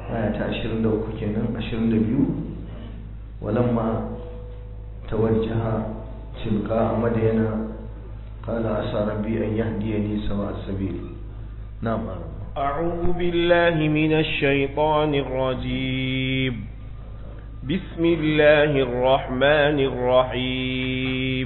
aya ta 23 kenan 22 walamma tawajjaha tilqa madyana qala asa rabbi an yahdiyani sawa as-sabil na'am أعوذ بالله من الشيطان الرجيم بسم الله الرحمن الرحيم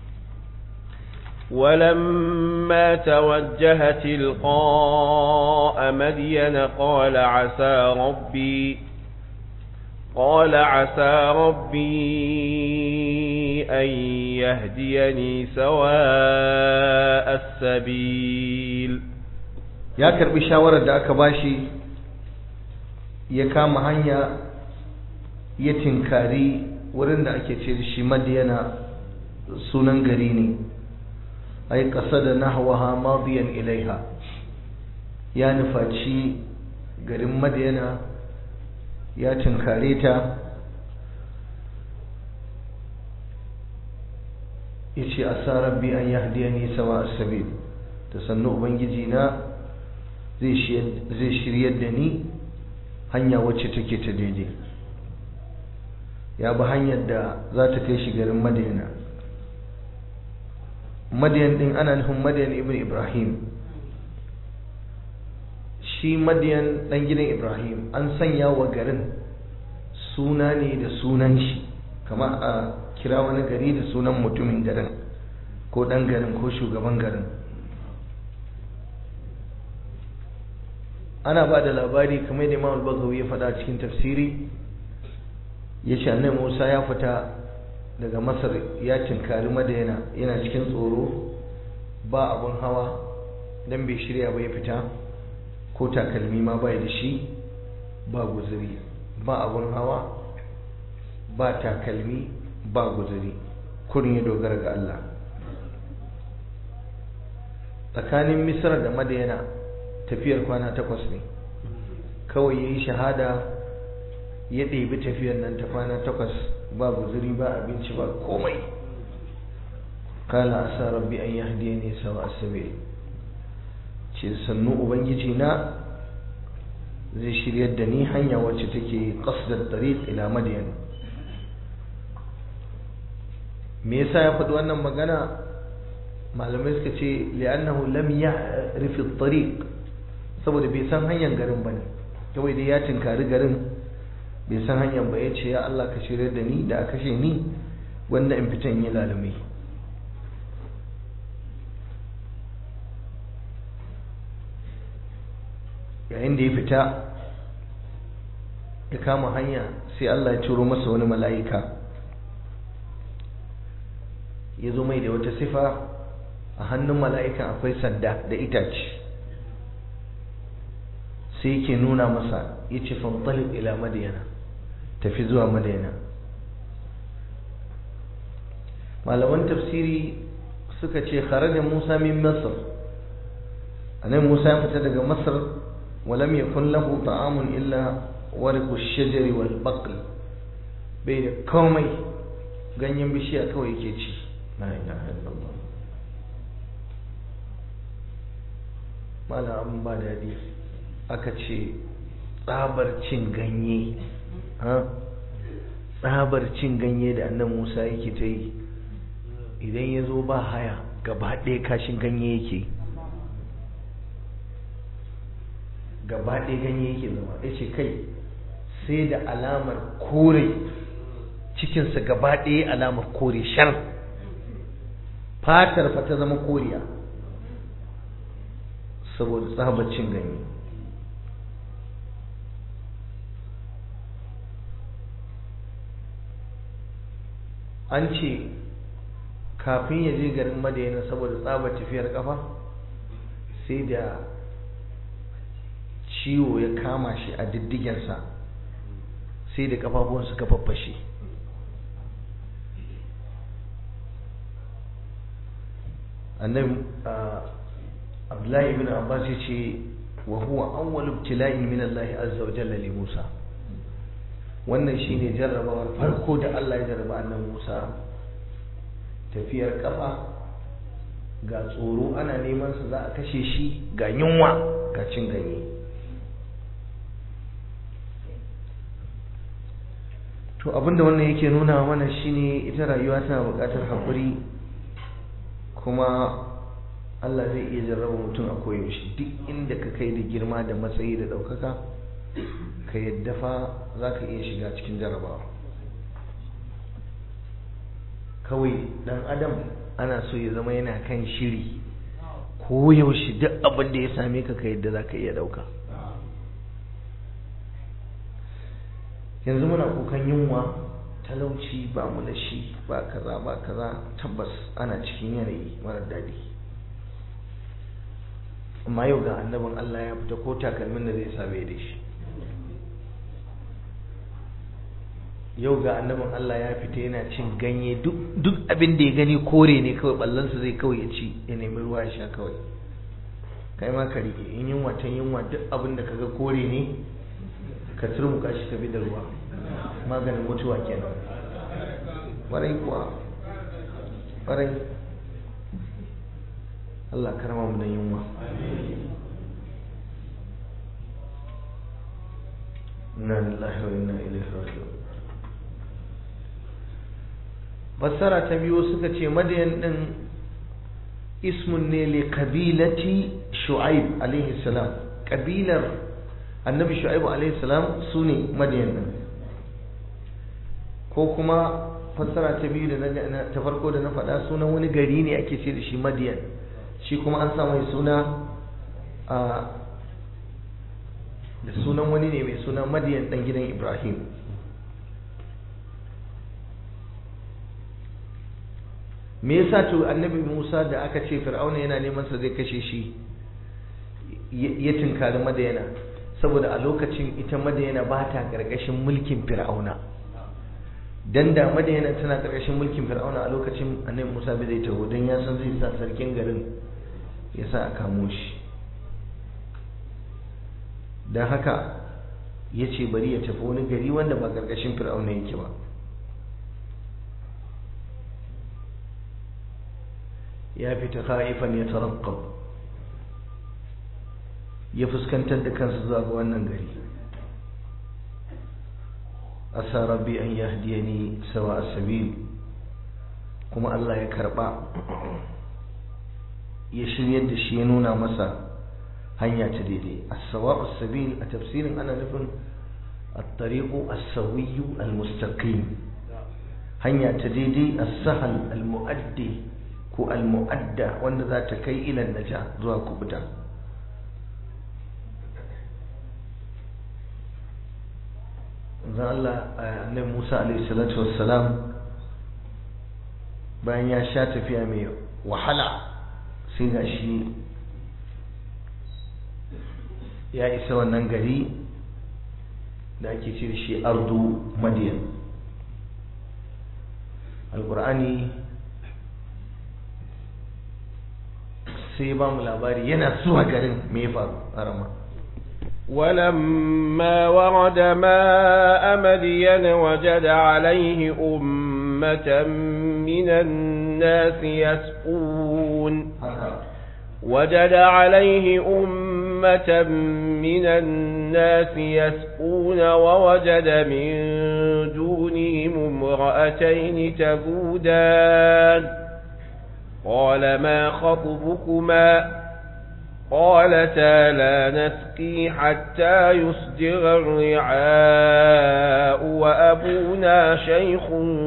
ولما توجه تلقاء مدين قال عسى ربي قال عسى ربي أن يهديني سواء السبيل ya karbi shawarar da aka bashi ya kama hanya ya tinkari wurin da ake ce da shi madiyana sunan gari ne ai qasada nahwaha madiyan ilaiha ya nufaci garin madiyana ya tinkare ta yace asa rabbi an yahdiyani sawa as-sabil ta sannu ubangiji na zai shiryar da ni hanya wacce take ta daidai ya bi hanyar da za ta kai shi garin madina madiyan din ana nufin madiyan ibn ibrahim shi madiyan dan gidan ibrahim an sanya wa garin suna ne da sunan shi kama a kira wani gari da sunan mutumin garin ko dan garin ko shugaban garin ana ba da labari kamar da imam al-bagawi ya faɗa cikin tafsiri ya ce annabi musa ya fita daga masar ya tinkari madayana yana cikin tsoro ba abun hawa dan bai shirya ba ya fita ko takalmi ma bai da shi ba guzuri ba abun hawa ba takalmi ba guzuri kurin ya dogara ga Allah tsakanin misra da madayana tafiyar kwana takwas ne kawai ya yi shahada ya ɗebi tafiyar nan ta kwana takwas ba guzuri ba abinci ba komai kala asa rabbi an yahdiya ne sawa asabe ce sannu ubangiji na zai shiryar da ni hanya wacce take qasdar tariq ila madyan me yasa ya faɗi wannan magana malamai suka ce li'annahu lam ya'rif at-tariq saboda bai san hanyar garin bane kawai dai ya tinkari garin bai san hanyar ba ya ce ya Allah ka shirya da ni da a kashe ni wanda in fita in yi lalumi yayin da ya fita ya kama hanya sai Allah ya turo masa wani mala'ika ya zo mai da wata sifa a hannun mala'ikan akwai sanda da itace sai yake nuna masa ya ce fantalib ila madiyana tafi zuwa madiyana malaman tafsiri suka ce kharaja musa min masar anan musa ya fita daga masar walam yakun lahu ta'amun illa warqu shajari wal baql bai da komai ganyen bishiya kawai yake ci la ilaha illallah mala an ba dadi aka ce tsabar cin ganye tsabar cin ganye da annan musa yake ta yi idan ya zo ba haya gaba ɗaya kashin ganye yake gaba ɗaya ganye yake zama ya ce kai sai da alamar kore cikinsa gaba ɗaya alamar kore shar fatar fa ta zama koriya saboda tsabar cin ganye an ce kafin ya je garin madayana saboda tsabar tafiyar kafa sai da ciwo ya kama shi a diddigensa sai da kafafuwan suka faffashe annabi abdullahi ibn abbas ya ce wa huwa awwal ibtila'in min Allah azza wa jalla li Musa wannan shine jarrabawar farko da Allah ya jarraba annabi Musa tafiyar kafa ga tsoro ana neman sa za a kashe shi ga yunwa ga cin ganye to abinda wannan yake nuna mana shine ita rayuwa tana buƙatar haƙuri kuma Allah zai iya jarraba mutum a koyaushe duk inda ka kai da girma da matsayi da ɗaukaka ka yadda fa za ka iya shiga cikin jarrabawa kawai ɗan adam ana so ya zama yana kan shiri koyaushe duk abin da ya same ka ka yadda za ka iya ɗauka yanzu muna kukan yunwa talauci ba mu da shi ba kaza ba kaza tabbas ana cikin yanayi mara daɗi amma yau ga annabin Allah ya fita ko takalmin da zai same da shi yau ga annabin Allah ya fita yana cin ganye duk abin da ya gani kore ne kawai ballansa zai kawai ya ci ya nemi ruwa ya sha kawai kai ma ka rike in yunwa ta yunwa duk abin da kaga kore ne ka turmuka shi ka bi da ruwa maganin mutuwa kenan ƙwarai kuwa ƙwarai Allah karama mu da yunwa inna lillahi wa inna ilaihi raji'un fassara ta biyu suka ce madayan din ismun ne li kabilati shu'aib alaihi salam kabilar annabi shu'aib alaihi salam sune madayan din ko kuma fassara ta biyu da na ta farko da na faɗa sunan wani gari ne ake ce da shi madiyan shi kuma an sa mai suna a da sunan wani ne mai suna madiyan dan gidan ibrahim me yasa to annabi musa da aka ce fir'auna yana neman sa zai kashe shi ya tinkari madayana saboda a lokacin ita madayana ba ta karkashin mulkin fir'auna dan da madayana tana karkashin mulkin fir'auna a lokacin annabi musa bai zai taho dan ya san zai sa sarkin garin ya sa a kamo shi don haka ya ce bari ya tafi wani gari wanda ba karkashin fir'auna yake ba ya fita khaifan ya tarakkab ya fuskantar da kansa zuwa ga wannan gari asa rabbi an yahdiyani sawa sabil kuma Allah ya karba ya shiryar da shi ya nuna masa hanya ta daidai as-sawa sabil a tafsirin ana nufin at-tariqu as-sawiyyu al-mustaqim hanya ta daidai as-sahal al-mu'addi ko al-mu'adda wanda za ta kai ila naja zuwa kubuta zan Allah annabi Musa alaihi salatu wassalam bayan ya sha tafiya mai wahala sai ga shi ya isa wannan gari da ake ce shi ardu madiyan alkur'ani sai ba mu labari yana zuwa garin me ya faru a rama ولما ورد ماء مدين وجد عليه أمة من الناس يسقون وجد عليه أمة من الناس يسقون ووجد من دونهم امرأتين تذودان قال ما خطبكما قالتا لا نسقي حتى يصدر الرعاء وأبونا شيخ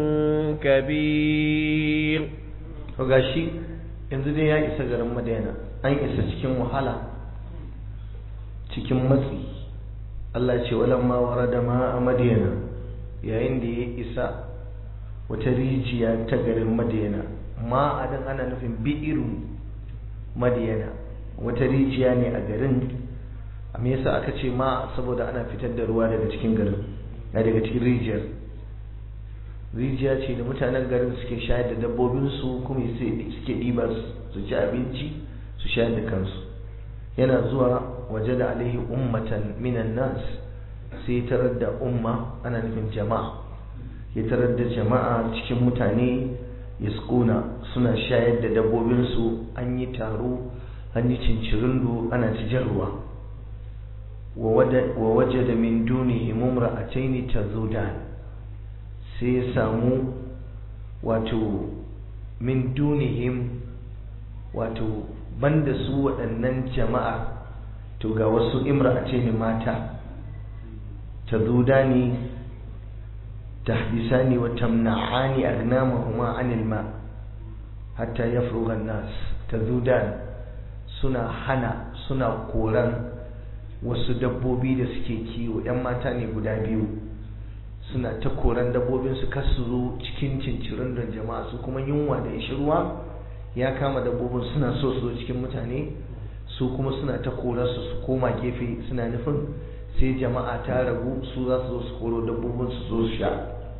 كبير gashi yanzu dai ya isa garin madina an isa cikin wahala cikin matsi Allah ce walamma warada ma a madina yayin da ya isa wata rijiya ta garin madina ma a dan ana nufin bi'iru madina wata rijiya ne a garin me yasa aka ce ma saboda ana fitar da ruwa daga cikin garin na daga cikin rijiyar rijiya ce da mutanen garin suke shayar da dabbobinsu kuma suke ɗiba su ci abinci su shayar da kansu yana zuwa waje da alaihi ummatan minan nas sai tarar da umma ana nufin jama'a ya tarar da jama'a cikin mutane ya suna shayar da dabbobinsu an yi taro an yi cincirindo ana ci jan ruwa wa waje da min duni himumra a taini ta zudan sai ya samu wato min dunihim wato banda su waɗannan jama'a to ga wasu imra'ace ne mata ta zudani tahbisani wa tamna'ani agnamahuma anil ma hatta yafrugha an-nas tazudan suna hana suna koran wasu dabbobi da suke kiwo yan mata ne guda biyu suna ta koran dabbobin su kar su zo cikin cincirin da jama'a su kuma yunwa da ishirwa ya kama dabbobin suna so su zo cikin mutane su kuma suna ta korarsu su koma gefe suna nufin sai jama'a ta ragu su za su zo su koro dabbobin su zo su sha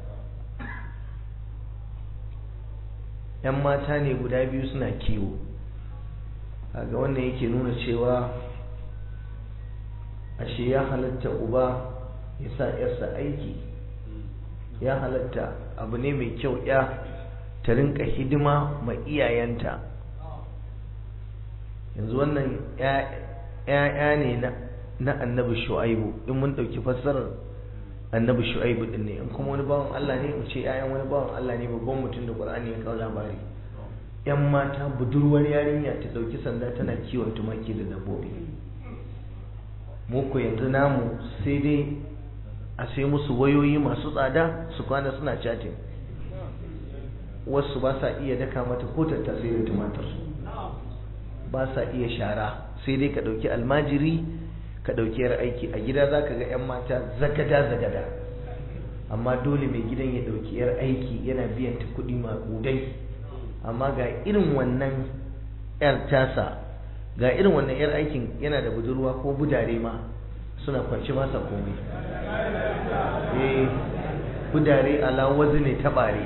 yan mata ne guda biyu suna kiwo kaga wannan yake nuna cewa ashe ya halatta uba ya sa yarsa aiki ya halatta abu ne mai kyau ya ta rinka hidima ma iyayenta yanzu wannan ‘ya'ya ne na annabi shu'aibu in mun ɗauki fassarar annabi shu'aibu ɗin ne in kuma wani bawan Allah ne mu ce ‘ya'yan wani bawan Allah ne babban mutum da ƙwar'ani ya kawo labari ‘yan mata budurwar yarinya ta ɗauki sanda tana kiwon tumaki da dabbobi mu ko yanzu namu sai dai a sai musu wayoyi masu tsada su kwana suna chatting wasu ba sa iya daka mata ko tattasai da tumatir ba sa iya shara sai dai ka ɗauki almajiri ka ɗauki yar aiki a gida za ka ga 'yan mata zagada zagada amma dole mai gidan ya ɗauki yar aiki yana biyan ta kuɗi maƙudai amma ga irin wannan yar tasa ga irin wannan yar aikin yana da budurwa ko budare ma suna kwanci masa komai eh budare ala wazi ne tabare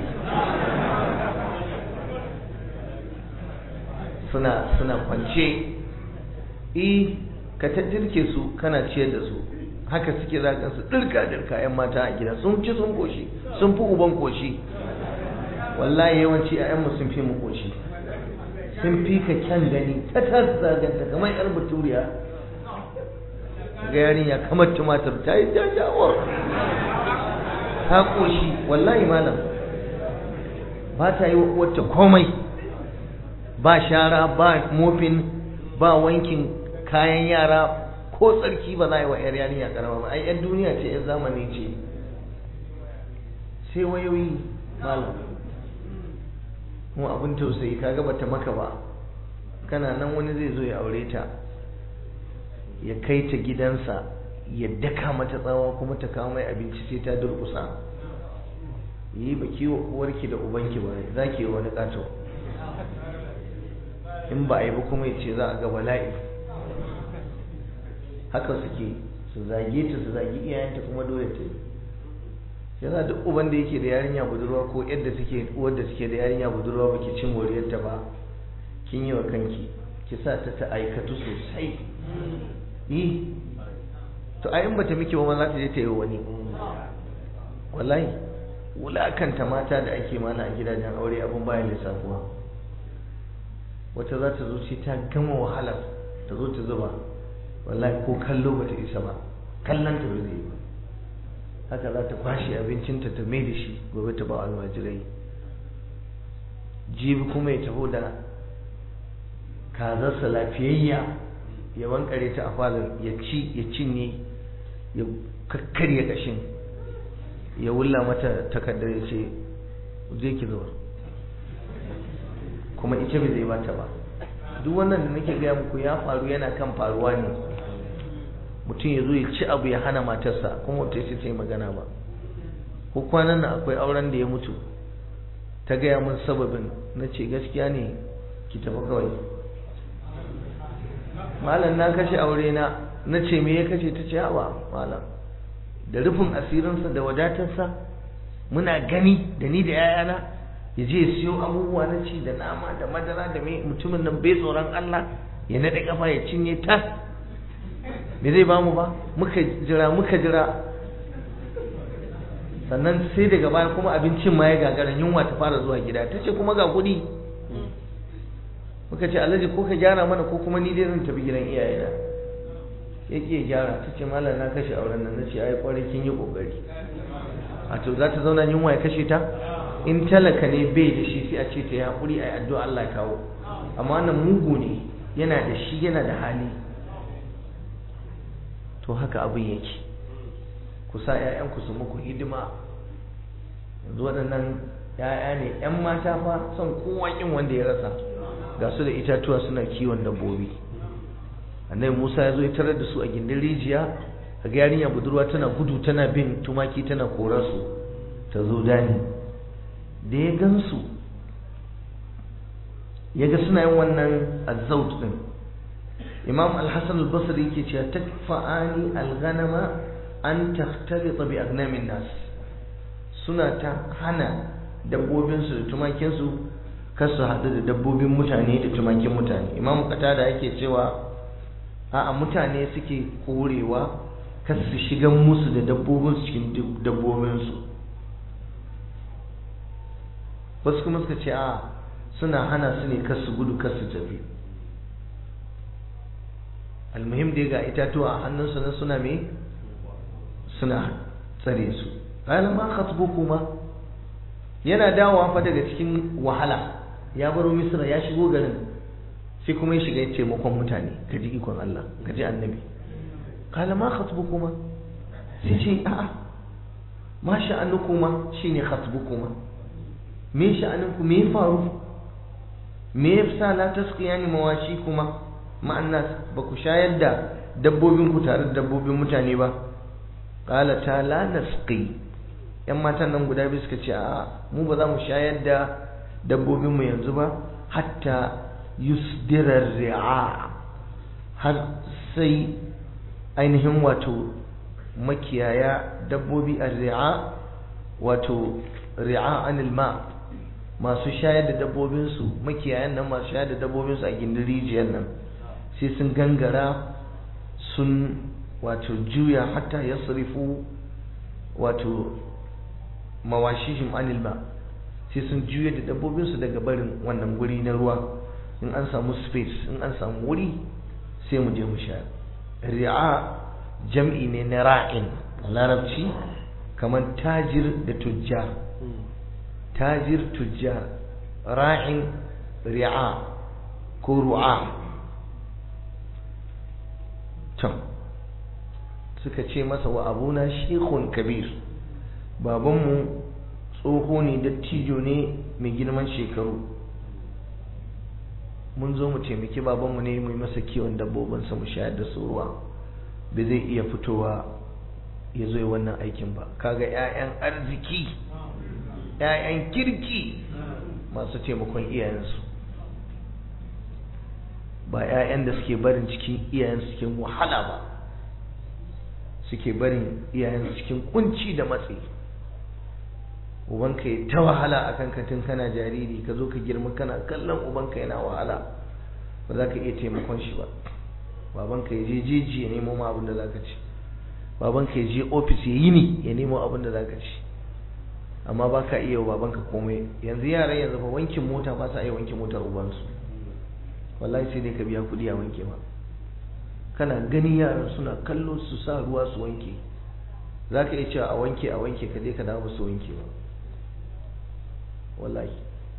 suna suna kwance eh ka ta jirke su kana ciyar da su haka suke zagan su dirka dirka yan mata a gida sun ci sun koshi sun fi uban koshi wallahi yawanci a mu sun fi mu koshi sun fi ka kyan gani ta zaganta kamar yar baturiya ga yarinya kamar tumatir ta yi jajawar ta koshi wallahi malam ba ta yi wata komai ba shara ba mofin ba wankin kayan yara ko tsarki ba za a yi wa 'yar yarinya karama ba ai 'yan duniya ce 'yan zamani ce sai wayoyi malam mu abin tausayi kaga bata maka ba kana nan wani zai zo ya aure ta ya kai ta gidansa ya daka mata tsawa kuma ta kawo mai abinci sai ta durkusa yi ba kiwo uwarki da ubanki ba za ki yi wani ƙato in ba a yi ba kuma ya ce za a ga bala'i haka suke su zage ta su zagi iyayenta kuma dole ta yi yana duk uban da yake da yarinya budurwa ko yadda suke uwar da suke da yarinya budurwa baki cin moriyarta ba kin yi wa kanki ki sa ta ta aikatu sosai yi to a in bata miki ba ma za ta je ta yi wani wallahi wulakanta mata da ake mana a gidajen aure abin bayan lissafuwa wata za ta zo ce ta gama wahalar ta zo ta zuba wallahi ko kallo ba ta isa ba kallon ta ba zai yi ba haka za ta kwashe abincinta ta mai da shi gobe ta ba almajirai jibi kuma ya taho da kazarsa lafiyayya ya wankare ta a falon ya ci ya cinye ya kakkarya kashin ya wulla mata takardar ya ce je ki zuwa kuma ita bai zai bata ba duk wannan da nake gaya muku ya faru yana kan faruwa ne mutum ya zo ya ci abu ya hana matarsa kuma wata ce ta yi magana ba ko kwanan nan akwai auren da ya mutu ta gaya min sababin na ce gaskiya ne ki tafi kawai malam na kashe aure na na ce me ya kashe ta ce hawa malam da rufin asirinsa da wadatarsa muna gani da ni da yayana ya je ya siyo abubuwa na ci da nama da madara da mai mutumin nan bai tsoron Allah ya naɗe kafa ya cinye tas me zai bamu ba muka jira muka jira sannan sai daga baya kuma abincin ma ya gagara yunwa ta fara zuwa gida ta ce kuma ga kuɗi muka ce alhaji ko ka gyara mana ko kuma ni dai zan tafi gidan iyayena ya ke gyara ta ce malam na kashe auren nan na ce ai kwarai kin yi kokari a to za ta zauna yunwa ya kashe ta in talaka ne bai da shi sai a ce ta yi haƙuri a yi addu'a Allah ya kawo amma wannan mugu ne yana da shi yana da hali to haka abin yake ku sa 'ya'yanku su muku hidima yanzu waɗannan 'ya'ya ne 'yan mata fa son kowa kin wanda ya rasa ga su da itatuwa suna kiwon dabbobi annabi Musa ya zo ya tarar da su a gindin rijiya ga yarinya budurwa tana gudu tana bin tumaki tana kora su ta zo dani da ya gansu ya ga suna yin wannan azzaut din imam al-hasan al-basri yake cewa takfa'ani al-ghanama an takhtalita bi agnamin nas suna ta hana dabbobinsu da tumakinsu kar su haɗu da dabbobin mutane da tumakin mutane imam qatada yake cewa a'a mutane suke korewa kar su shiga musu da dabbobinsu cikin dabbobinsu wasu kuma suka ce a suna hana su ne kar su gudu kar su tafi almuhim dai ga itatuwa a hannunsu na suna me suna tsare su qala ma khatbukuma yana dawowa fa daga cikin wahala ya baro misra ya shigo garin sai kuma ya shiga ya taimakon mutane ka ji ikon Allah ka ji annabi qala ma khatbukuma sai ce a'a ma sha'anukuma shine khatbukuma me sha'aninku me ya faru me yasa la tasqiyani mawashi kuma ma'annas ba ku shayar da dabbobin ku tare da dabbobin mutane ba qala ta la nasqi yan matan nan guda biyu suka ce a mu ba za mu shayar da dabbobin mu yanzu ba hatta yusdira ri'a har sai ainihin wato makiyaya dabbobi a ri'a wato ri'a anil ma masu shayar da dabbobinsu makiyayan nan masu shayar da dabbobinsu a gindin rijiyar nan sai sun gangara sun wato juya hatta ya sarifu wato mawashihim anil ma sai sun juya da dabbobinsu daga barin wannan guri na ruwa in an samu space in an samu wuri sai mu je mu sha ri'a jam'i ne na ra'in larabci kamar tajir da tujjar tajir tujjar ra'in ri'a ko ru'a can suka ce masa wa abuna shekun kabir babanmu tsoho ne dattijo ne mai girman shekaru mun zo mu taimaki babanmu ne mu yi masa kiwon dabbobinsa mu shayar da su ruwa ba zai iya fitowa ya zo wannan aikin ba kaga 'ya'yan arziki 'ya'yan kirki masu taimakon iyayensu ba 'ya'yan da suke barin cikin iyayensu cikin wahala ba suke barin iyayensu cikin kunci da matsi ubanka ya ta wahala a kan katin kana jariri ka zo ka girma kana kallon ubanka yana wahala ba za ka iya taimakon shi ba babanka ya je jeji ya nemo ma abin da za ka ci babanka ya je ofis ya yi ni ya nemo abin da za ka ci amma ba ka iya babanka komai yanzu yaran yanzu fa wankin mota ba sa iya wanke motar ubansu wallahi sai dai ka biya kuɗi a wanke ma kana gani yaran suna kallo su sa ruwa su wanke za ka iya cewa a wanke a wanke ka je ka dawo su wanke ba wallahi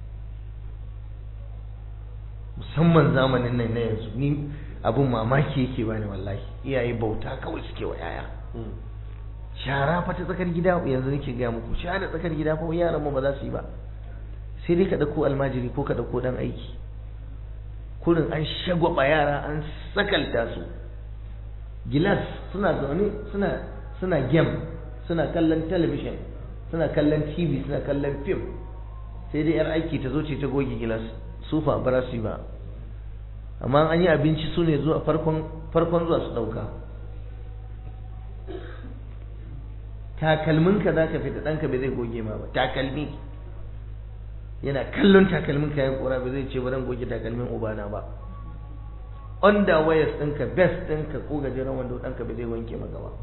musamman zamanin nan na yanzu ni abin mamaki yake bani wallahi iyaye bauta kawai suke wa yaya shara fa ta tsakar gida yanzu nake gaya muku shara tsakar gida fa yaran mu ba za su yi ba sai dai ka dauko almajiri ko ka dauko dan aiki kurin an shagwaba yara an sakalta su gilas suna zaune suna suna game suna kallon talabishin suna kallon tv suna kallon fim sai dai yar aiki ta zo ce ta goge gilas sufa ba su ba amma an yi abinci su ne zuwa farkon zuwa su ɗauka takalminka za ka fita ɗanka bai zai goge ma ba takalmi yana kallon takalmin kayan kora bai zai ce ba zan goge takalmin ubana ba underwears ɗinka best ɗinka ko gajeren wando ɗanka bai zai wanke maka ba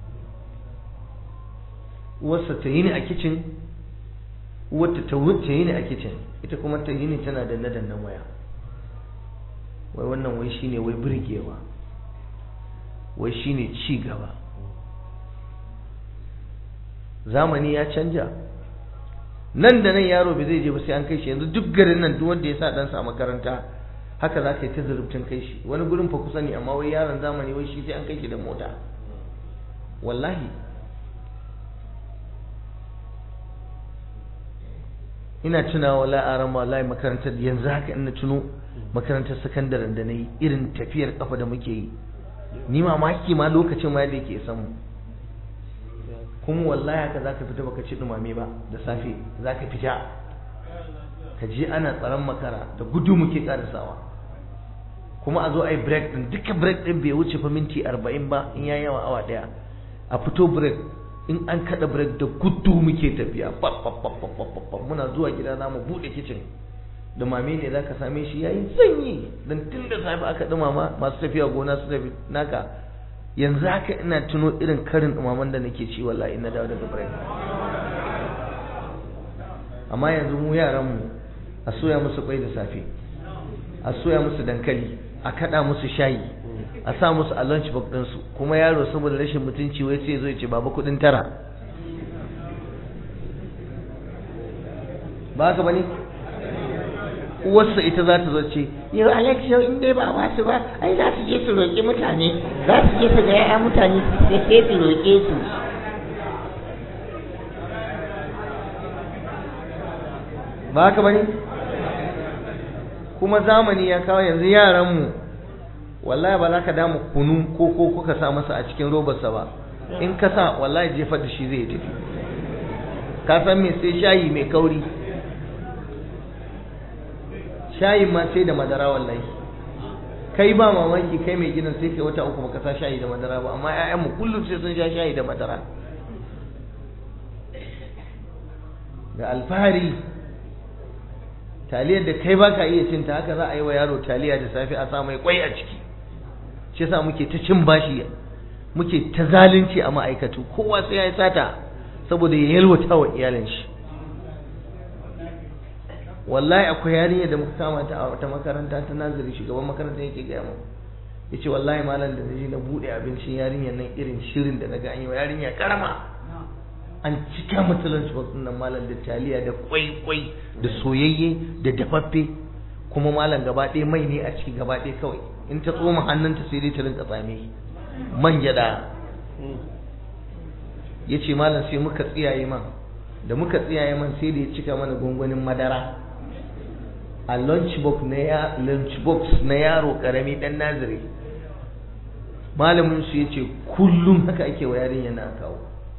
uwarsa ta yi ni a kicin uwarta ta wuce yi ni a kicin ita kuma ta yi ni tana danne dannen waya wai wannan wai shine wai burgewa wai shine ci gaba zamani ya canja nan da nan yaro bai zai je ba sai an kai shi yanzu duk garin nan duk wanda ya sa ɗansa a makaranta haka za ka yi ta zurubtun kai shi wani gurin fa kusa ne amma wai yaron zamani wai shi sai an kai shi da mota wallahi ina tunawa la'aran wallahi makarantar yanzu haka ina tuno makarantar sakandaren da na yi irin tafiyar kafa da muke yi ni mamaki ma lokacin ma da yake samu kuma wallahi haka zaka fita baka ci dumame ba da safe zaka fita ka je ana tsaron makara da gudu muke karasawa kuma a zo a yi break din duka break din bai wuce fa minti arba'in ba in ya yawa awa daya a fito break in an kada break da gudu muke tafiya muna zuwa gida za mu buɗe kicin dumame ne za ka same shi yayi sanyi don tun da safe aka dumama masu tafiya gona su tafi naka yanzu haka ina tuno irin karin dumaman da nake ci wallahi ina dawo daga break amma yanzu mu yaran mu a soya musu kwai da safe a soya musu dankali a kada musu shayi a sa musu a lunch box ɗinsu kuma yaro saboda rashin mutunci wai sai zo ya ce baba kuɗin tara ba haka bane uwarsa ita za ta zo ce yau alex yau in dai ba ba su ba ai za su je su roƙi mutane za su je su ga ya'ya mutane su sai su roƙe su ba haka bane kuma zamani ya kawo yanzu yaranmu wallahi ba za ka damu kunu ko ko kuka sa masa a cikin robarsa ba in ka sa wallahi jefar da shi zai tafi ka san me sai shayi mai kauri shayin ma sai da madara wallahi kai ba mamaki kai mai gidan sai kai wata uku baka sa shayi da madara ba amma ƴaƴanmu kullum sai sun sha shayi da madara da alfahari taliyar da kai baka iya cin ta haka za a yi wa yaro taliya da safe a sa mai kwai a ciki shi yasa muke ta cin bashi muke ta zalunci a ma'aikatu kowa sai ya yi sata saboda ya yalwata wa iyalin shi wallahi akwai yarinya da muka kama ta a wata makaranta ta nazari shugaban makarantar yake gaya mu yace wallahi malam da naje na bude abincin yarinyar nan irin shirin da naga an yi wa yarinya karama an cika mata lunch box nan malam da taliya da kwai kwai da soyayye da dafaffe kuma malam gaba ɗaya mai ne a ciki gaba ɗaya kawai in ta tsoma hannunta sai dai ta rinka tsame man gyada yace malam sai muka tsiyaye man da muka tsiyaye man sai da ya cika mana gwangwanin madara a lunchbox na ya lunchbox na yaro karami dan naziri malamin su yace kullum haka ake wa yarinya na kawo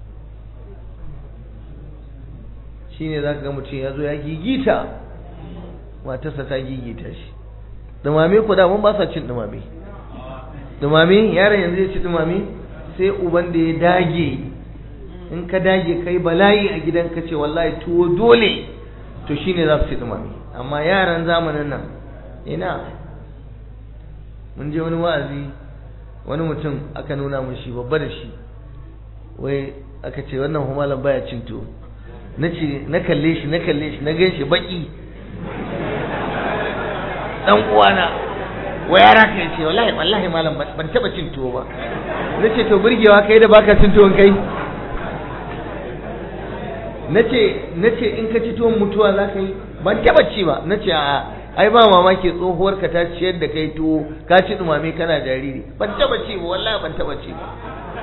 shine zaka ga mutum ya zo ya gigita matarsa ta gigita shi dumame ku da mun ba sa cin dumame dumame yaron yanzu ya ci dumame sai uban da ya dage in ka dage kai bala'i a gidanka ce wallahi tuwo dole to shine za su ci dumame amma yaran zamanin nan ina mun je wani wa'azi wani mutum aka nuna mun shi babba da shi wai aka ce wannan humalan baya cin tuwo na ce na kalle shi na kalle shi na gan shi baki dan uwana wai yara ka ce wallahi wallahi malam ban taba cin tuwo ba na ce to burgewa kai da baka cin tuwon kai nace nace in ka ci tuwon mutuwa za ka yi ban taba ci ba nace a ai ba mamaki tsohuwar ka ta ciyar da kai tuwo ka ci dumame kana jariri ban taba ci ba wallahi ban taba ci ba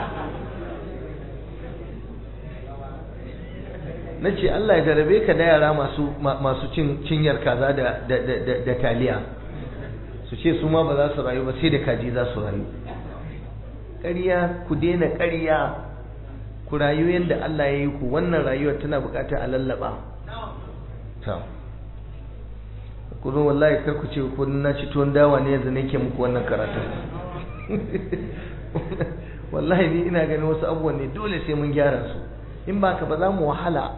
nace Allah ya jarabe ka da yara masu masu cin cinyar kaza da da da da taliya su ce su ma ba za su rayu ba sai da kaji za su rayu ƙarya ku daina ƙarya ku rayu yadda Allah ya yi ku wannan rayuwar tana buƙatar a lallaba ta ku zo wallahi kar ku ce ko na ci tuwon dawa ne yanzu nake muku wannan karatun wallahi ni ina ganin wasu abubuwan ne dole sai mun gyara su in ba ka ba za mu wahala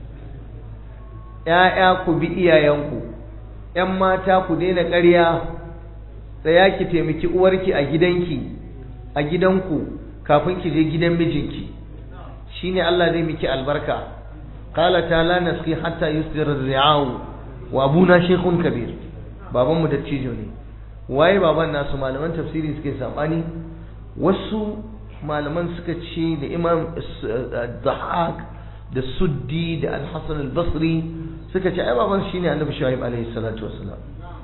‘ya'ya ku bi iyayenku ‘yan mata ku daina ƙarya tsaya ki taimaki uwarki a gidanki a gidanku kafin ki je gidan mijinki shine Allah zai miki albarka qala ta'ala nasqi hatta yusdir ar-ri'au wa abuna shaykhun kabir baban mu dattijo ne waye baban nasu malaman tafsiri suke sabani wasu malaman suka ce da imam Dhahak da suddi da al-hasan al-basri suka ce ai baban shine annabi shu'aib alaihi salatu wassalam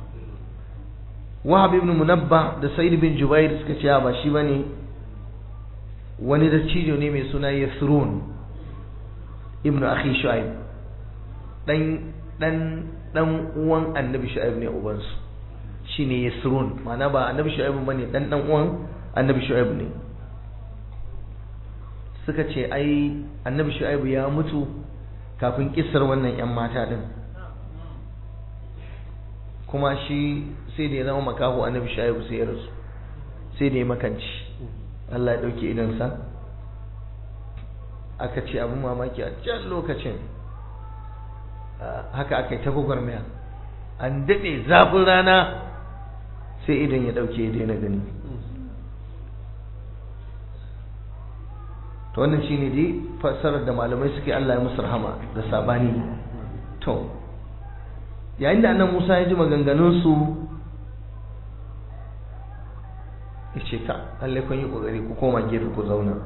wahab ibn munabba da sa'id bin jubair suka ce ba shi bane wani da cijo ne mai suna yasrun ibn akhi shu'aib dan dan dan uwan annabi shu'aib ne ubansu shine yasrun ma'ana ba annabi shu'aib bane dan dan uwan annabi shu'aib ne suka ce ai annabi shu'aib ya mutu kafin kissar wannan yan mata din kuma shi sai da ya zama makaho annabi shu'aib sai ya rasu sai da ya makanci Allah ya dauke idansa aka ce abin mamaki a can lokacin haka aka yi ta gwagwarmaya an daɗe zafin rana sai idan ya ɗauke ya daina gani to wannan shi ne dai fassarar da malamai suke Allah ya musu rahama da sabani to yayin da annan Musa ya ji maganganunsu ya ce ka Allah kun yi ƙoƙari ku koma gefe ku zauna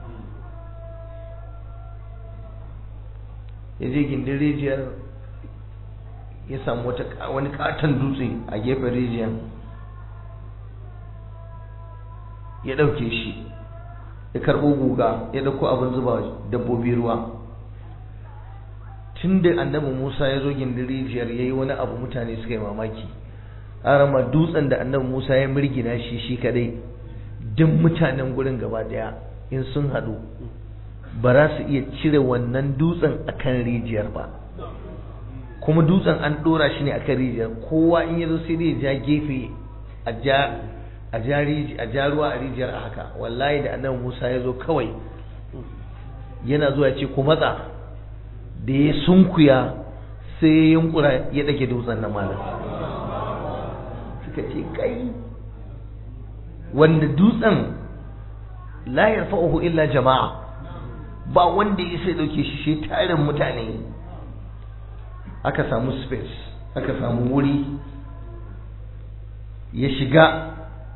ya je gindin rijiyar ya samu wani katon dutse a gefen rijiyar ya ɗauke shi ya karɓo guga ya ɗauko abin zuba dabbobi ruwa tun da annabi musa ya zo gindin rijiyar ya yi wani abu mutane suka yi mamaki arama dutsen da annabi musa ya mirgina shi shi kadai duk mutanen gurin gaba daya in sun haɗu ba za su iya cire wannan dutsen akan rijiyar ba kuma dutsen an ɗora shi ne akan rijiyar kowa in ya zo sai dai ja gefe a ja a ja ruwa a rijiyar a haka wallahi da annabi Musa ya zo kawai yana zuwa ce ku matsa da ya sunkuya sai ya yunkura ya ɗage dutsen na malam suka ce kai wanda dutsen la yarfa'uhu illa jama'a ba wanda ya sai dauke shi shi tarin mutane aka samu space aka samu wuri ya shiga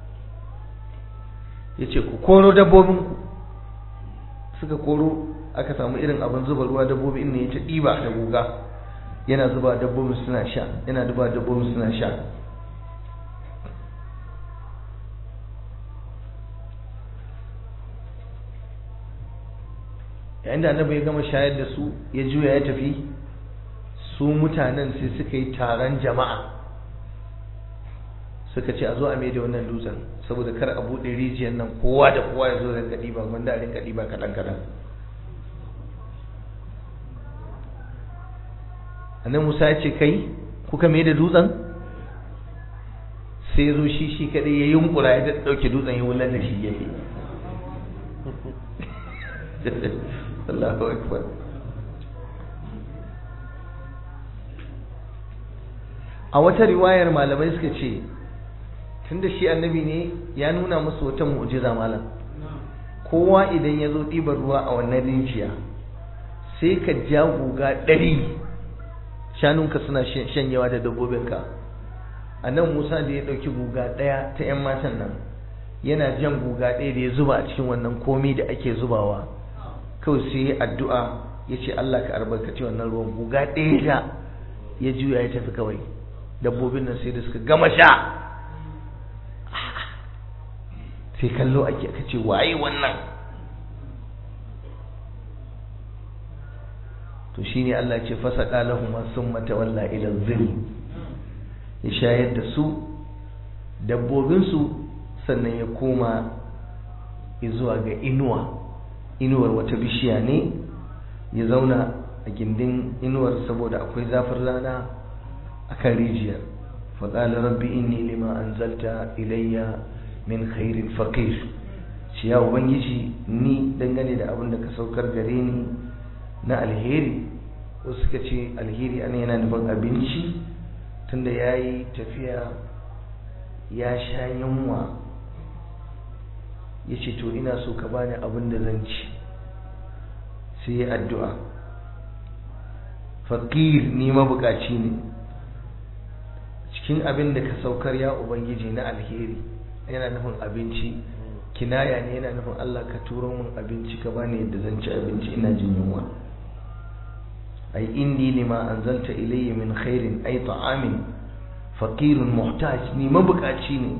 ya ce ku koro dabbobinku suka koro aka samu irin abin zuba ruwa dabbobi ne ya ta ɗiba da guga yana zuba dabbobin suna sha yana zuba dabbobin suna sha yayin da annabi ya gama shayar da su ya juya ya tafi su mutanen sai suka yi taron jama'a suka ce a zo a mai da wannan dutsen saboda kar a buɗe rijiyar nan kowa da kowa ya zo rinka ɗiba wanda a rinka ɗiba kaɗan kaɗan annabi musa ya ce kai kuka mai da dutsen sai ya zo shi shi kaɗai ya yunkura ya ɗauke dutsen ya wular da shi gefe Allahu akbar a wata riwayar malamai suka ce tunda shi annabi ne ya nuna musu wata mu'jiza malam kowa idan ya zo ɗibar ruwa a wannan rijiya sai ka ja guga ɗari shanunka suna shanyewa da dabbobinka a nan musa da ya ɗauki guga ɗaya ta 'yan matan nan yana jan guga ɗaya da ya zuba a cikin wannan komi da ake zubawa kawai sai ya addu'a ya ce Allah ka albarkaci wannan ruwan guga ɗaya da ya juya ya tafi kawai dabbobin nan sai da suka gama sha sai kallo ake aka ce waye wannan to shine Allah ce fasaka lahum summa tawalla ila dhil ya shayar da su dabbobin su sannan ya koma zuwa ga inuwa inuwar wata bishiya ne ya zauna a gindin inuwar saboda akwai zafin rana a kan rijiyar faƙala rabbi inni lima anzalta ilayya min khairin faqir shi ya ubangiji ni dangane da abin da ka saukar gare ni na alheri wasu suka ce alheri ana yana nufin abinci tunda ya yi tafiya ya sha yunwa ya ce to ina so ka bani abin da zan ci sai ya addu'a faƙir ni mabukaci ne cikin abin da ka saukar ya ubangiji na alheri yana nufin abinci kinaya ne yana nufin Allah ka turo min abinci ka bani yadda zan ci abinci ina jin yunwa ai inni lima anzalta ilayya min khairin ay ta'amin faqirun muhtaj ni mabukaci ne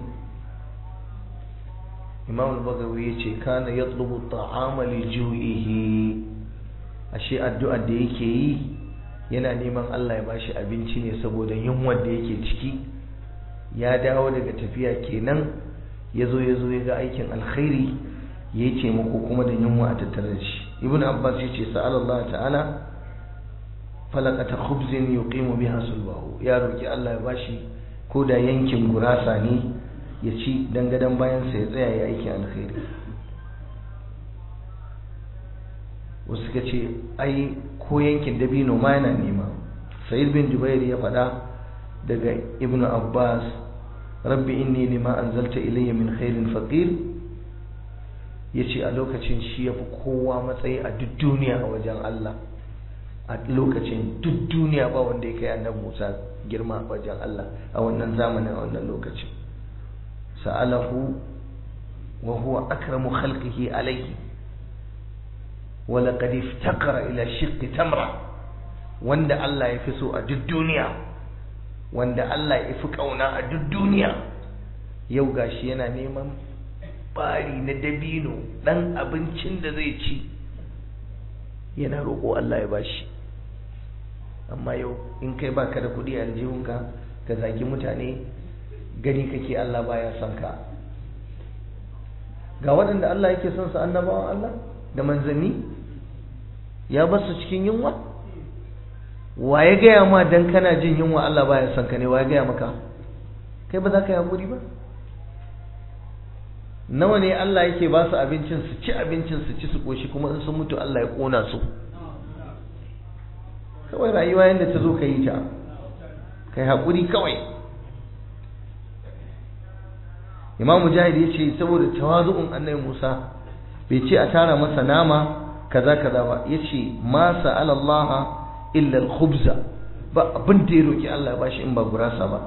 imam al-bagawi yace kana yatlubu at-ta'ama li ju'ihi ashe addu'ar da yake yi yana neman Allah ya bashi abinci ne saboda yunwar da yake ciki ya dawo daga tafiya kenan yazo yazo ya ga aikin alkhairi ya ce muku kuma da yunwa a tattare da shi ibn abbas ya ce sa'al Allah ta'ala falaqata khubzin yuqimu biha sulbahu ya roki Allah ya bashi ko da yankin gurasa ne ya ci dangadan bayan sa ya tsaya ya aiki alkhairi wasu suka ce ai ko yankin dabino ma yana nema sa'id bin jubair ya faɗa daga ibn abbas rabbi inni lima anzalta ilayya min khairin faqir ya ce a lokacin shi ya fi kowa matsayi a duk duniya a wajen Allah a lokacin duk duniya ba wanda ya kai annabi Musa girma a wajen Allah a wannan zamanin a wannan lokacin sa'alahu wa huwa akramu khalqihi alayhi wa laqad iftaqara ila shiqqi tamra wanda Allah ya fi so a duk duniya wanda Allah ya fi kauna a duk duniya yau gashi yana neman bari na dabino ɗan abincin da zai ci yana roƙo Allah ya bashi amma yau in kai baka da kuɗi a aljihunka ka zagi mutane gani kake Allah baya son ka ga waɗanda Allah yake son su annabawan Allah da manzanni ya basu cikin yunwa wa ya gaya ma dan kana jin yunwa Allah baya son ka ne wa ya gaya maka kai ba za ka yi haƙuri ba nawa ne Allah yake ba su abincin su ci abincin su ci su koshi kuma in sun mutu Allah ya kona su kawai rayuwa yadda ta zo ka yi ta kai haƙuri kawai imam mujahid ya ce saboda tawazu'un annabi musa bai ce a tara masa nama kaza kaza ba ya ce ma sa'ala Allah illa al-khubza ba abin da ya roki Allah ya bashi in ba gurasa ba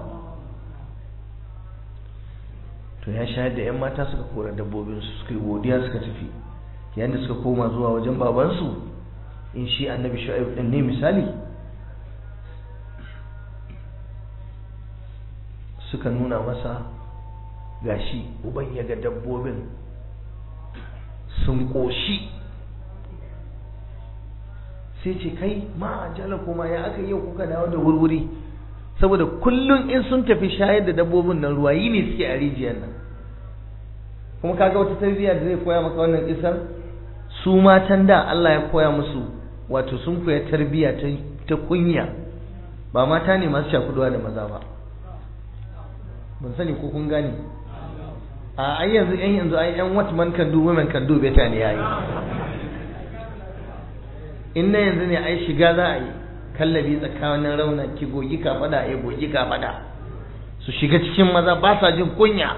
to ya shayar da 'yan mata suka kora dabbobinsu suka yi godiya suka tafi yayin da suka koma zuwa wajen babansu in shi annabi shu'aib din ne misali suka nuna masa gashi uban ya ga dabbobin sun ƙoshi sai ce kai ma jala kuma ya aka yau kuka dawo da wurwuri saboda kullum in sun tafi shayar da dabbobin nan ruwa yi ne suke a rijiyar nan kuma kaga wata tarbiyya da zai koya maka wannan kisar su matan da Allah ya koya musu wato sun koya tarbiyya ta kunya ba mata ne masu shakuduwa da maza ba ban sani ko kun gane a ai yanzu yan yanzu ai yan what man can do women can do better ne yayi in na yanzu ne ai shiga za a yi kallabi tsakanin raunan ki gogi ka fada ya gogi ka fada su shiga cikin maza ba sa jin kunya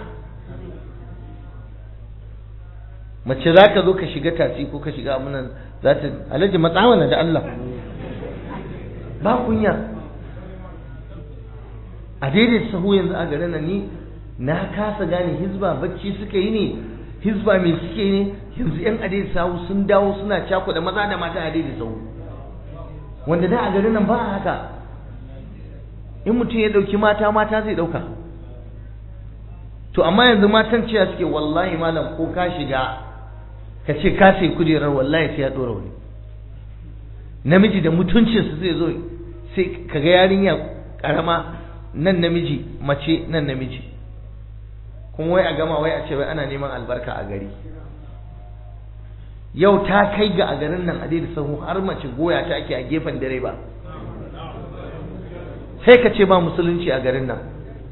mace za ka zo ka shiga tasi ko ka shiga amunan za ta alhaji matsawana da Allah ba kunya a daidai sahu yanzu a garin nan ni na kasa gane hizba bacci suka yi ne hizba mai suke ne yanzu yan adai sahu sun dawo suna cakuɗa maza da mata a daidai sahu wanda da a garin nan ba haka in mutum ya ɗauki mata mata zai ɗauka to amma yanzu matan cewa suke wallahi malam ko ka shiga ka ce ka sai kujerar wallahi sai ya ɗora wani namiji da mutuncinsa zai zo sai kaga yarinya ƙarama nan namiji mace nan namiji kuma wai a gama wai a ce wai ana neman albarka a gari yau ta kai ga a garin nan a da sahu har mace goya ta ake a gefen direba sai ka ce ba musulunci a garin nan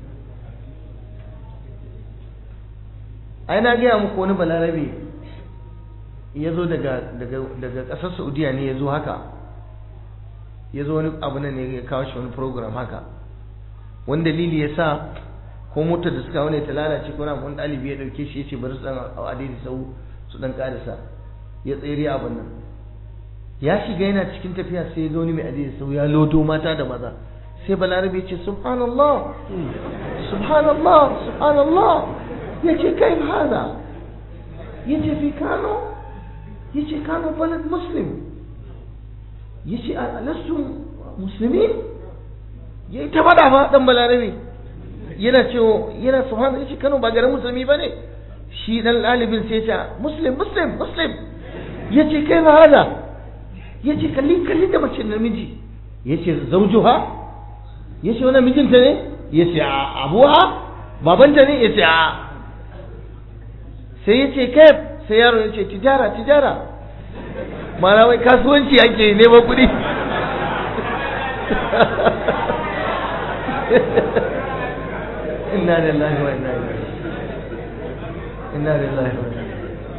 ai na gaya muku wani balarabe ya zo daga ƙasar saudiya ne ya zo haka ya zo wani abu nan ne ya kawo shi wani program haka wani dalili ya sa ko motar da suka wani ta lalace ko na wani ɗalibi ya ɗauke shi ya ce bari su ɗan a daidai sau su ɗan ƙarisa ya tsere abin nan ya shiga yana cikin tafiya sai ya ga wani mai adai sau ya lodo mata da maza sai balarabe ya ce subhanallah subhanallah subhanallah ya ce kai hada ya ce fi kano ya ce kano balad muslim ya ce alastu musulmi ya yi ta faɗa fa ɗan balarabe yana cewa yana subhanahu ya ce kano ba garin musulmi ba ne shi ɗan ɗalibin sai ya ce muslim muslim muslim ya ce kai ba hada ya ce kalli kalli da mace namiji ya ce zaujuha ya ce wani mijinta ne ya ce abuwa babanta ne ya ce a sai ya ce kai sai yaro ya ce tijara tijara mana wai kasuwanci ake neman kuɗi inna lillahi wa inna ilaihi inna lillahi wa inna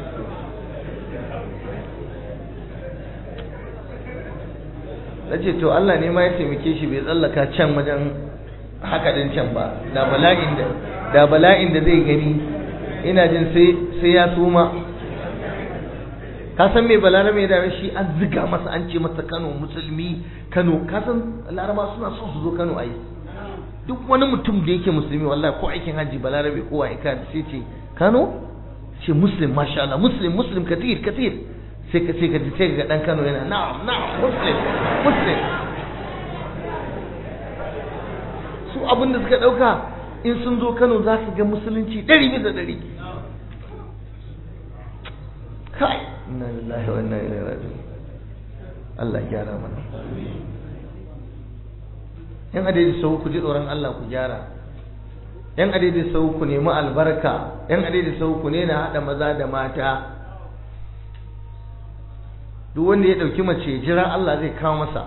ce to Allah ne ma ya taimake shi bai tsallaka can wajen haka din can ba da bala'in da da bala'in da zai gani ina jin sai sai ya suma ka san me balarabe ya dame shi an ziga masa an ce masa Kano musulmi Kano ka san laraba suna son su zo Kano ai duk wani mutum da yake musulmi wallahi ko aikin haji balarabe ko ai ka sai ce Kano ce muslim masha Allah muslim muslim katir katir sai ka sai ka ji sai ga dan Kano yana na'am na'am muslim muslim su abin da suka dauka in sun zo Kano za su ga musulunci ɗari bisa ɗari kai inna lillahi wa inna ilaihi raji'un Allah gyara mana yan adadi sau ku ji tsoron Allah ku gyara yan adadi sau ku nemi albarka yan adadi sau ku ne na haɗa maza da mata duk wanda ya ɗauki mace jira Allah zai kawo masa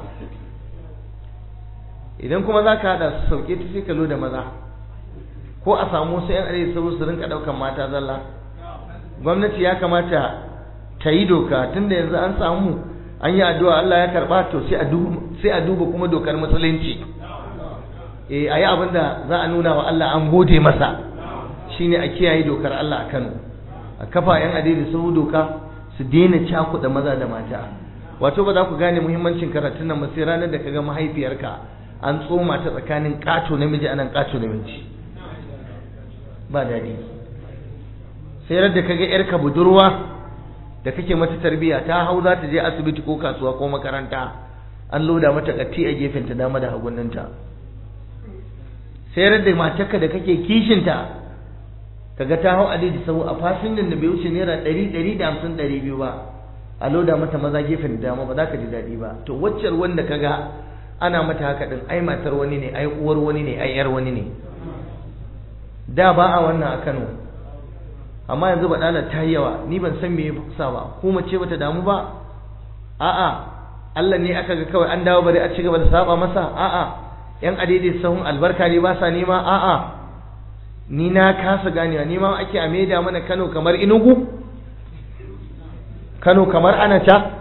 idan kuma za ka haɗa su sauke ta sai ka da maza ko a samu wasu 'yan arewa sau su rinka ɗaukan mata zalla gwamnati ya kamata ta yi doka tunda yanzu an samu an yi addu'a Allah ya karɓa to sai a duba kuma dokar musulunci eh a yi abin da za a nuna wa Allah an gode masa shine a kiyaye dokar Allah a Kano a kafa 'yan arewa sau doka su daina cakuɗa maza da mata wato ba za ku gane muhimmancin karatun nan ba sai ranar da kaga mahaifiyarka an tsoma ta tsakanin ƙato namiji anan ƙato namiji ba daɗi sai da kaga yarka budurwa da kake mata tarbiyya ta hau za ta je asibiti ko kasuwa ko makaranta an loda mata katti a gefen ta dama da hagunninta sai da matarka da kake kishinta kaga ta hau adadi sau a fasinjin da bai wuce naira ɗari ɗari da hamsin ɗari biyu ba a loda mata maza gefen dama ba za ka ji daɗi ba to waccar wanda kaga ana mata haka ɗin ai matar wani ne ai uwar wani ne ai yar wani ne da ba a wannan a Kano amma yanzu ba dala ta yawa ni ban san me ya sa ba ko mace bata damu ba a'a Allah ne aka ga kawai an dawo bari a ci gaba da saba masa a'a yan adede sahun albarka ne ba sa nema a'a ni na kasa ganewa ni ma ake a maida mana Kano kamar Inugu Kano kamar Anata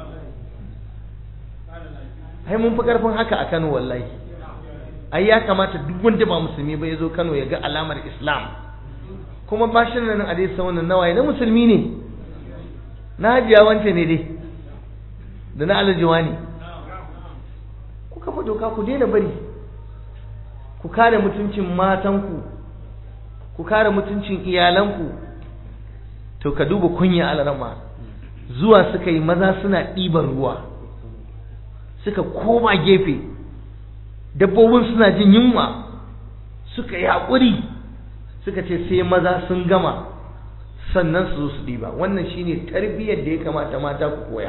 ai mun fi karfin haka a Kano wallahi ai ya kamata duk wanda ba musulmi ba ya zo Kano ya ga alamar Islam kuma ba shi nan a dai wannan nawaye na musulmi ne na hajiya wance ne dai da na alajiwa ne ku kafa doka ku daina bari ku kare mutuncin matanku ku kare mutuncin iyalanku to ka duba kunya alarama zuwa suka yi maza suna ɗiban ruwa suka koma gefe dabbobin suna jin yunwa suka yi haƙuri suka ce sai maza sun gama sannan su zo su ɗiba wannan shine tarbiyyar da ya kamata mata ku koya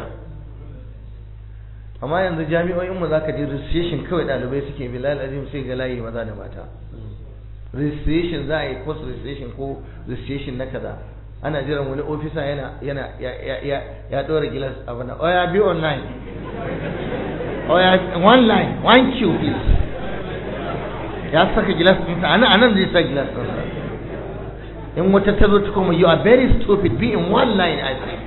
amma yanzu jami'o'inmu za ka je registration kawai ɗalibai suke bilal azim sai ga layi maza da mata registration za a yi course registration ko registration na kaza ana jiran wani ofisa yana yana ya ya ya ɗora gilas abu na oya be online oya one line one queue please ya saka gilas ɗinsa anan anan zai sa gilas ɗinsa in wata ta zo ta kuma you are very stupid be in one line I say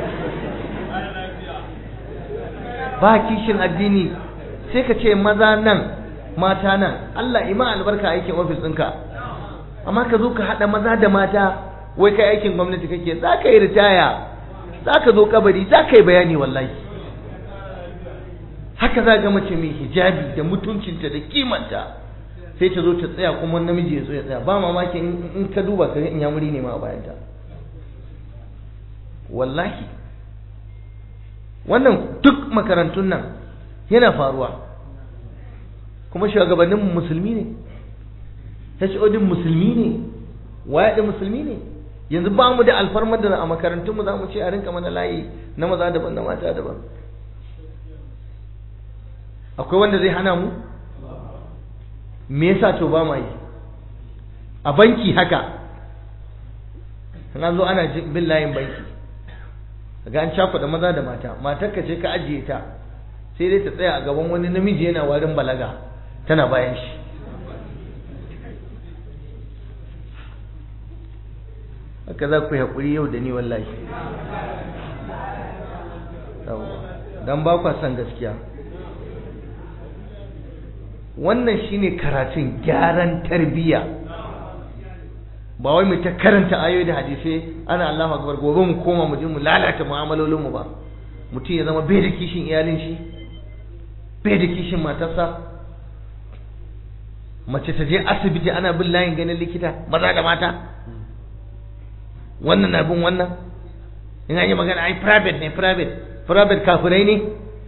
ba kishin addini sai ka ce maza nan mata nan Allah ima albarka aikin ofis ɗinka amma ka zo ka haɗa maza da mata wai kai aikin gwamnati kake za ka yi ritaya za ka zo kabari za ka yi bayani wallahi haka za ga mace mai hijabi da mutuncinta da kimanta sai ta zo ta tsaya kuma namiji ya zo ya tsaya ba mamaki in ka duba ka ga in yamuri ne ma a bayanta wallahi wannan duk makarantun nan yana faruwa kuma shugabanninmu musulmi ne HOD musulmi ne waye da musulmi ne yanzu ba mu da alfarmar da a makarantunmu za mu ce a rinka mana layi na maza daban na mata daban akwai wanda zai hana mu me yasa to ba ma yi a banki haka na zo ana bin layin banki ga an cakuɗa maza da mata matarka ce ka ajiye ta sai dai ta tsaya a gaban wani namiji yana warin balaga tana bayan shi haka za ku yi haƙuri yau da ni wallahi don ba kwa son gaskiya wannan shine karatun gyaran tarbiyya ba wai mu ta karanta ayoyi da hadisai ana Allahu akbar gobe mu koma mu je mu lalata mu'amalolin mu ba mutum ya zama bai da kishin iyalin shi bai da kishin matarsa mace ta je asibiti ana bin layin ganin likita maza da mata wannan na bin wannan in an yi magana ai private ne private private kafirai ne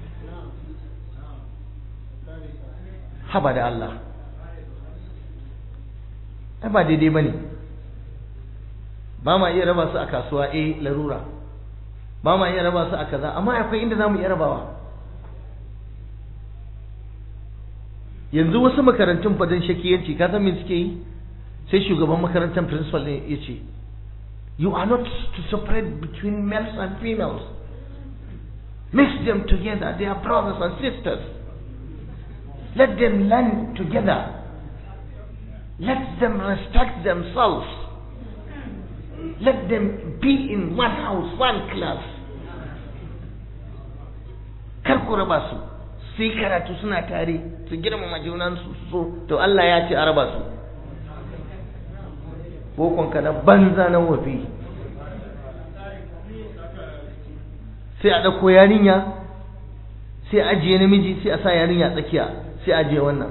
haba da Allah ai ba daidai ba ne ba ma iya raba su a kasuwa eh larura ba ma iya raba su a kaza amma akwai inda za mu iya rabawa yanzu wasu makarantun fadin shakiyanci ka san me suke yi sai shugaban makarantar principal ne ya ce you are not to separate between males and females mix them together they are brothers and sisters let them learn together let them respect themselves let them be in one house one class kar ku raba su sai karatu suna tare su girmama junansu su so to Allah ya ce a raba su bokonka na banza na wafi sai a ɗauko yarinya sai a ajiye namiji sai a sa yarinya tsakiya sai a ajiye wannan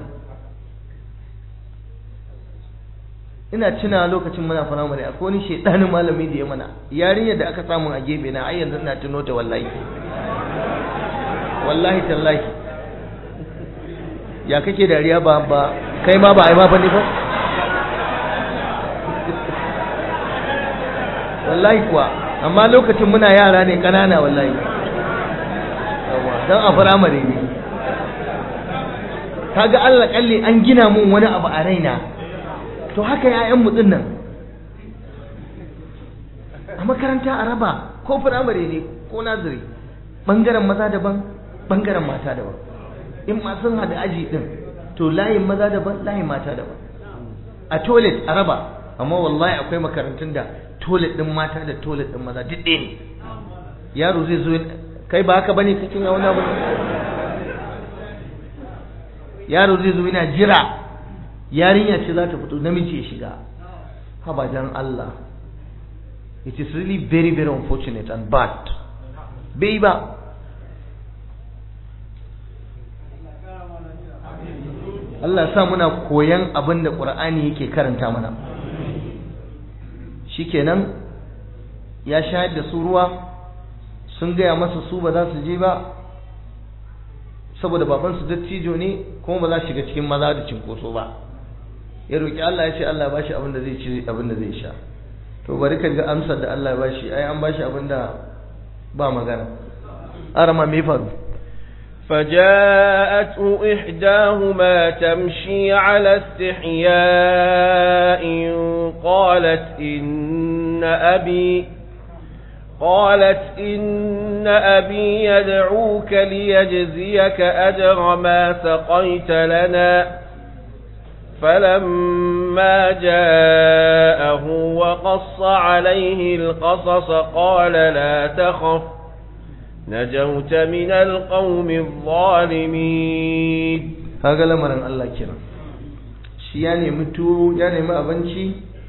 ina tuna lokacin muna firamare akwai wani shaidanin malami da ya mana yarinyar da aka samu a gefe na ai yanzu ina tuno ta wallahi wallahi tallahi ya kake dariya ba ba kai ma ba ai ma bane ba wallahi kuwa amma lokacin muna yara ne kanana wallahi dan a firamare ne kaga Allah kalli an gina mun wani abu a raina to haka ‘ya'yan mutsin nan a makaranta a raba ko firamare ne ko naziri ɓangaren maza daban ɓangaren mata daban in ma sun haɗa aji ɗin to layin maza daban layin mata daban a toilet a raba amma wallahi akwai makarantun da toilet ɗin mata da toilet ɗin maza duk ɗaya ne yaro zai zo kai ba haka bane kake ya wani abu yaro zai zo yana jira yarinya ce za ta fito namiji ya shiga haba dan Allah it is really very very unfortunate and bad bai ba Allah sa muna koyan abin da Qur'ani yake karanta mana shikenan ya shayar da su ruwa sun gaya masa su ba za su je ba saboda babansu dattijo ne kuma ba za su shiga cikin maza da cinkoso ba ya roƙi Allah ya ce Allah ba shi abin da zai ci abin da zai sha to bari ka ga amsar da Allah ya ba shi ai an ba shi abin da ba magana arama me faru فجاءته إحداهما تمشي على استحياء قالت إن أبي قالت إن أبي يدعوك ليجزيك أجر ما سقيت لنا فلما جاءه وقص عليه القصص قال لا تخف نجوت من القوم الظالمين kaga lamarin Allah kenan shi ya nemi tuwo ya nemi abinci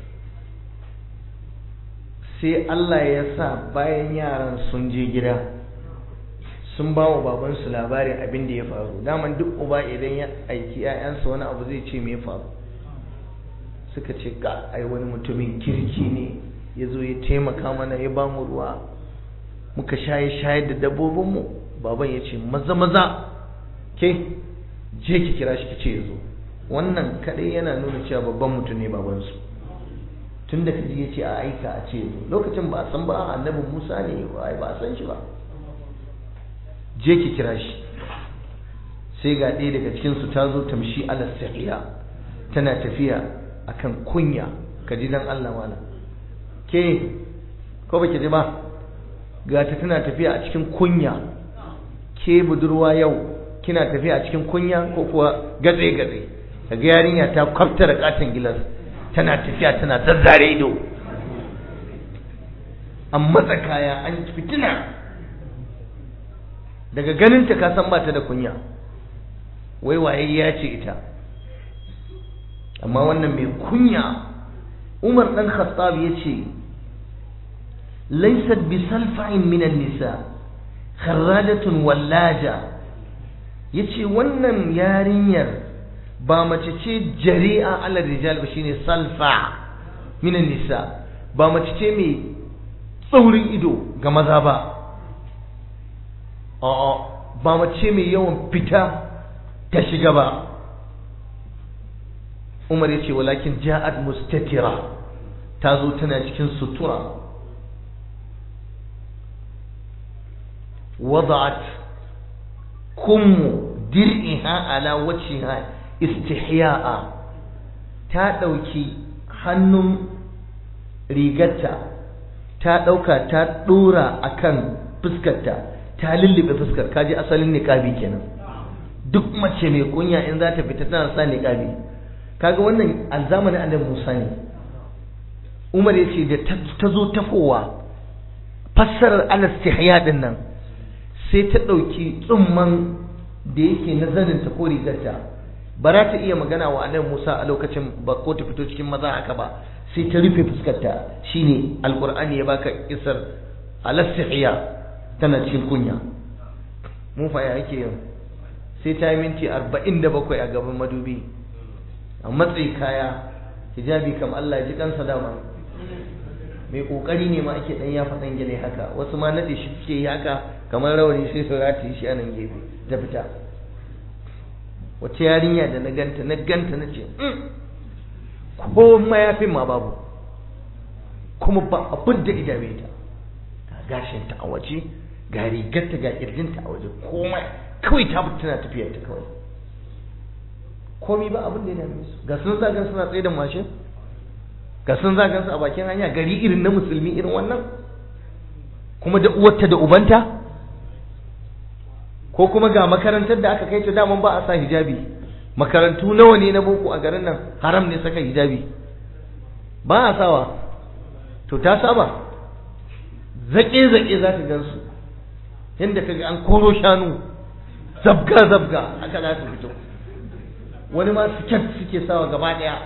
sai Allah ya sa bayan yaran sun je gida sun ba wa babansu labarin abin da ya faru daman duk uba idan ya aiki 'ya'yansa wani abu zai ce me ya faru suka ce ga ai wani mutumin kirki ne ya zo ya taimaka mana ya ba mu ruwa muka shaye shayar da dabbobinmu baban ya ce maza maza ke je ki kira shi ki ce yazo wannan kadai yana nuna cewa babban mutum ne babansu tun da kaji ya ce a aika a ce yazo lokacin ba a san ba annabi musa ne ba a san shi ba je ki kira shi sai ga ɗaya daga cikinsu ta zo tamshi ala sahiya tana tafiya akan kunya ka ji dan Allah mana ke ko baki ji ba ga ta tana tafiya a cikin kunya ke budurwa yau kina tafiya a cikin kunya ko kuwa gatse gatse kaga yarinya ta kwafta da katon gilas tana tafiya tana zazzare ido an matsa kaya an fitina daga ganin ta ka san ba ta da kunya wai waye ya ce ita amma wannan mai kunya Umar dan Khattab yace laysat bi salfa'in min an-nisa kharradatun wallaja yace wannan yarinyar ba mace ce jari'a ala rijal ba shine salfa min an-nisa ba mace ce mai tsaurin ido ga maza ba a'a ba mace mai yawan fita ta shiga ba Umar ya ce walakin ja'at mustatira ta zo tana cikin sutura wada'at kummu dir'iha ala wajhiha istihya'a ta ɗauki hannun rigarta ta ɗauka ta ɗora akan fuskarta ta lullube fuskar kaji asalin niqabi kenan duk mace mai kunya in za ta fita tana sa niqabi kaga wannan alzamanin annabi Musa ne Umar ya ce da ta zo tafowa fassarar al-istihya din nan sai ta ɗauki tsumman da yake na zaninta ko rigarta ba za ta iya magana wa annabi Musa a lokacin ba ko ta fito cikin maza haka ba sai ta rufe fuskarta shine alqur'ani ya baka isar al-istihya tana cikin kunya mu fa ya ake yin sai ta yi minti 47 a gaban madubi a matsayi kaya hijabi kam Allah ji kansa dama mai kokari ne ma ake dan ya faɗan gele haka wasu ma nade shi suke yi haka kamar rawani sai su rataye shi a nan gefe ta fita wace yarinya da na ganta na ganta na ce ko mayafin ma babu kuma ba abin da idame ta ga gashinta a waje ga rigarta ga kirjinta a waje komai kawai ta tana tafiyar ta kawai komi ba abin da ya dame su ga sun zagan suna tsaye da mashin ga sun zagan su a bakin hanya gari irin na musulmi irin wannan kuma da uwarta da ubanta ko kuma ga makarantar da aka kai ta daman ba a sa hijabi makarantu nawa ne na boko a garin nan haram ne saka hijabi ba a sawa to ta saba zaƙe-zaƙe za ka gansu yadda ka ga an koro shanu zabga-zabga haka za su fito wani ma siket suke sawa gaba ɗaya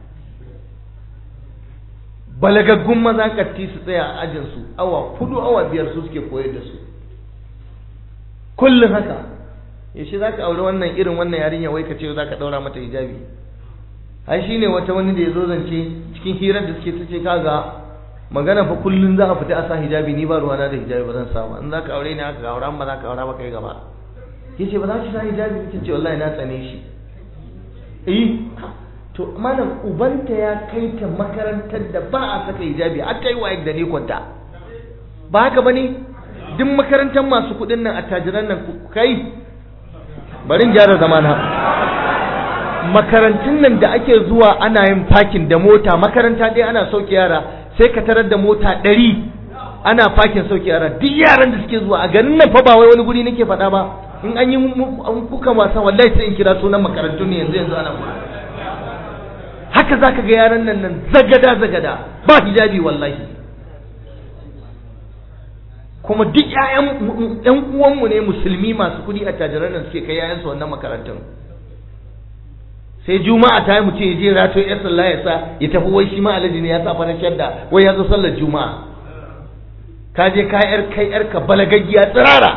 balagaggun maza katti su tsaya a ajinsu awa hudu awa biyar su suke koyar da su kullum haka yaushe za ka aure wannan irin wannan yarinya wai ka ce za ka ɗaura mata hijabi ai shine wata wani da ya zo zance cikin hirar da suke ta ce kaga magana fa kullum za a fita a sa hijabi ni ba ruwana da hijabi ba zan sa ba in za ka aure ni haka ga auren ba za ka aura ba kai gaba yace ba za ki sa hijabi ta ce wallahi na tsane shi eh to malam ubanta ya kai ta makarantar da ba a saka hijabi har ta yi waye da ne kwanta ba haka bane duk makarantar masu kuɗin nan attajiran nan kai bari in gyara zamana makarantun nan da ake zuwa ana yin fakin da mota makaranta ɗaya ana sauke yara sai ka tarar da mota ɗari ana fakin sauke yara duk yaran da suke zuwa a garin nan fa ba wai wani guri nake faɗa ba in an yi kuka wasa wallahi sai in kira sunan makarantun ne yanzu yanzu ana kula haka zaka ga yaran nan nan zagada zagada ba hijabi wallahi kuma duk ƴaƴan ƴan uwanmu ne musulmi masu kuɗi a tajiran nan suke kai ƴaƴansu wannan makarantun sai juma'a ta yi mutum ya je rato yar sallah ya sa ya tafi wai shi ma alaji ne ya sa fara shadda wai ya zo sallar juma'a ka je ka yar kai yar ka balagaggiya tsirara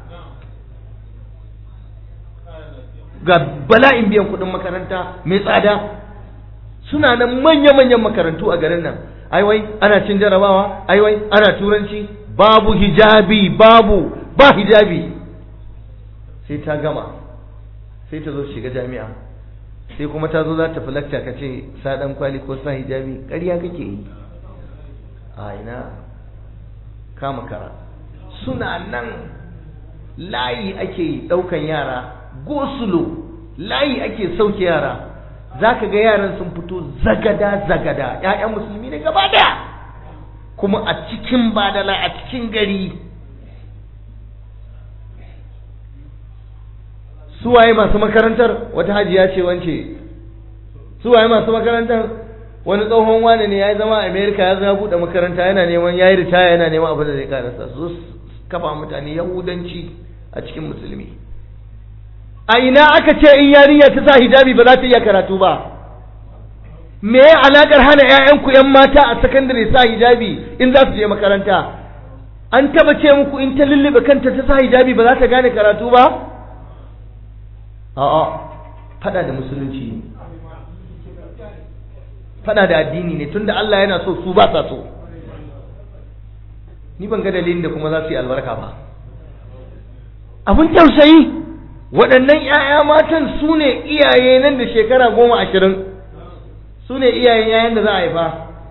ga bala'in biyan kuɗin makaranta mai tsada suna nan manya-manyan makarantu a garin nan ai wai ana cin jarabawa ai wai ana turanci babu hijabi babu ba hijabi sai ta gama sai ta zo shiga jami'a sai kuma ta zo za ta fi lakta ka ce sa dan kwali ko sa hijabi ƙarya kake yi a ina kama kara suna nan layi ake ɗaukan yara gosulo layi ake sauke yara za ka ga yaran sun fito zagada zagada ‘ya'yan musulmi ne gaba daya kuma a cikin badala a cikin gari suwaye masu makarantar wata hajiya ce wance suwaye masu makarantar wani tsohon wane ne ya yi zama a amerika ya zama buɗe makaranta yana neman ya yi ritaya yana neman abin da zai karasa su kafa mutane yahudanci a cikin musulmi a ina aka ce in yarinya ta sa hijabi ba za ta iya karatu ba me ya alakar hana 'ya'yanku 'yan mata a sakandare sa hijabi in za su je makaranta an taba ce muku in ta lullube kanta ta sa hijabi ba za ta gane karatu ba a'a fada da musulunci ne fada da addini ne tunda Allah yana so su ba sa so ni ban ga dalilin da kuma za su yi albarka ba abin tausayi waɗannan 'ya'ya matan su ne iyaye nan da shekara goma ashirin su ne iyayen 'ya'yan da za a haifa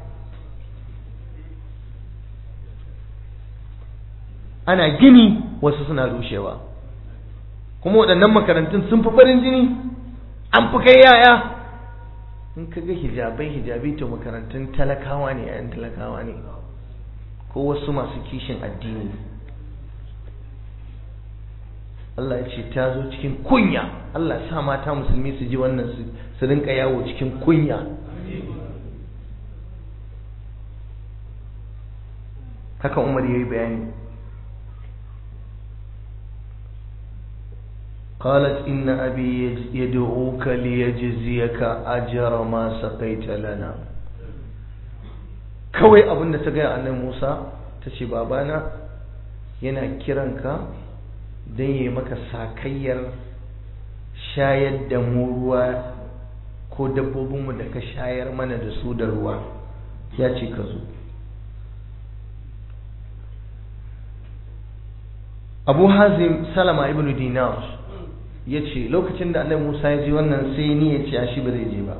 ana gini wasu suna rushewa kuma waɗannan makarantun sun fi farin jini an fi kai yaya in ka ga hijabai hijabi to makarantun talakawa ne 'ya'yan talakawa ne ko wasu masu kishin addini Allah ya ce ta zo cikin kunya Allah sa mata musulmi su ji wannan su rinka yawo cikin kunya haka Umar yayi bayani قالت إن أبي يدعوك ليجزيك أجر ما سقيت لنا kawai abin da ta gaya annabi Musa ta ce babana yana kiranka don yi maka sakayyar shayar da mu ruwa ko dabbobinmu da ka shayar mana da su da ruwa ya ce ka zo abu hazim salama ibn dinar ya ce lokacin da annabi musa ya ji wannan sai ni ya ce shi ba zai je ba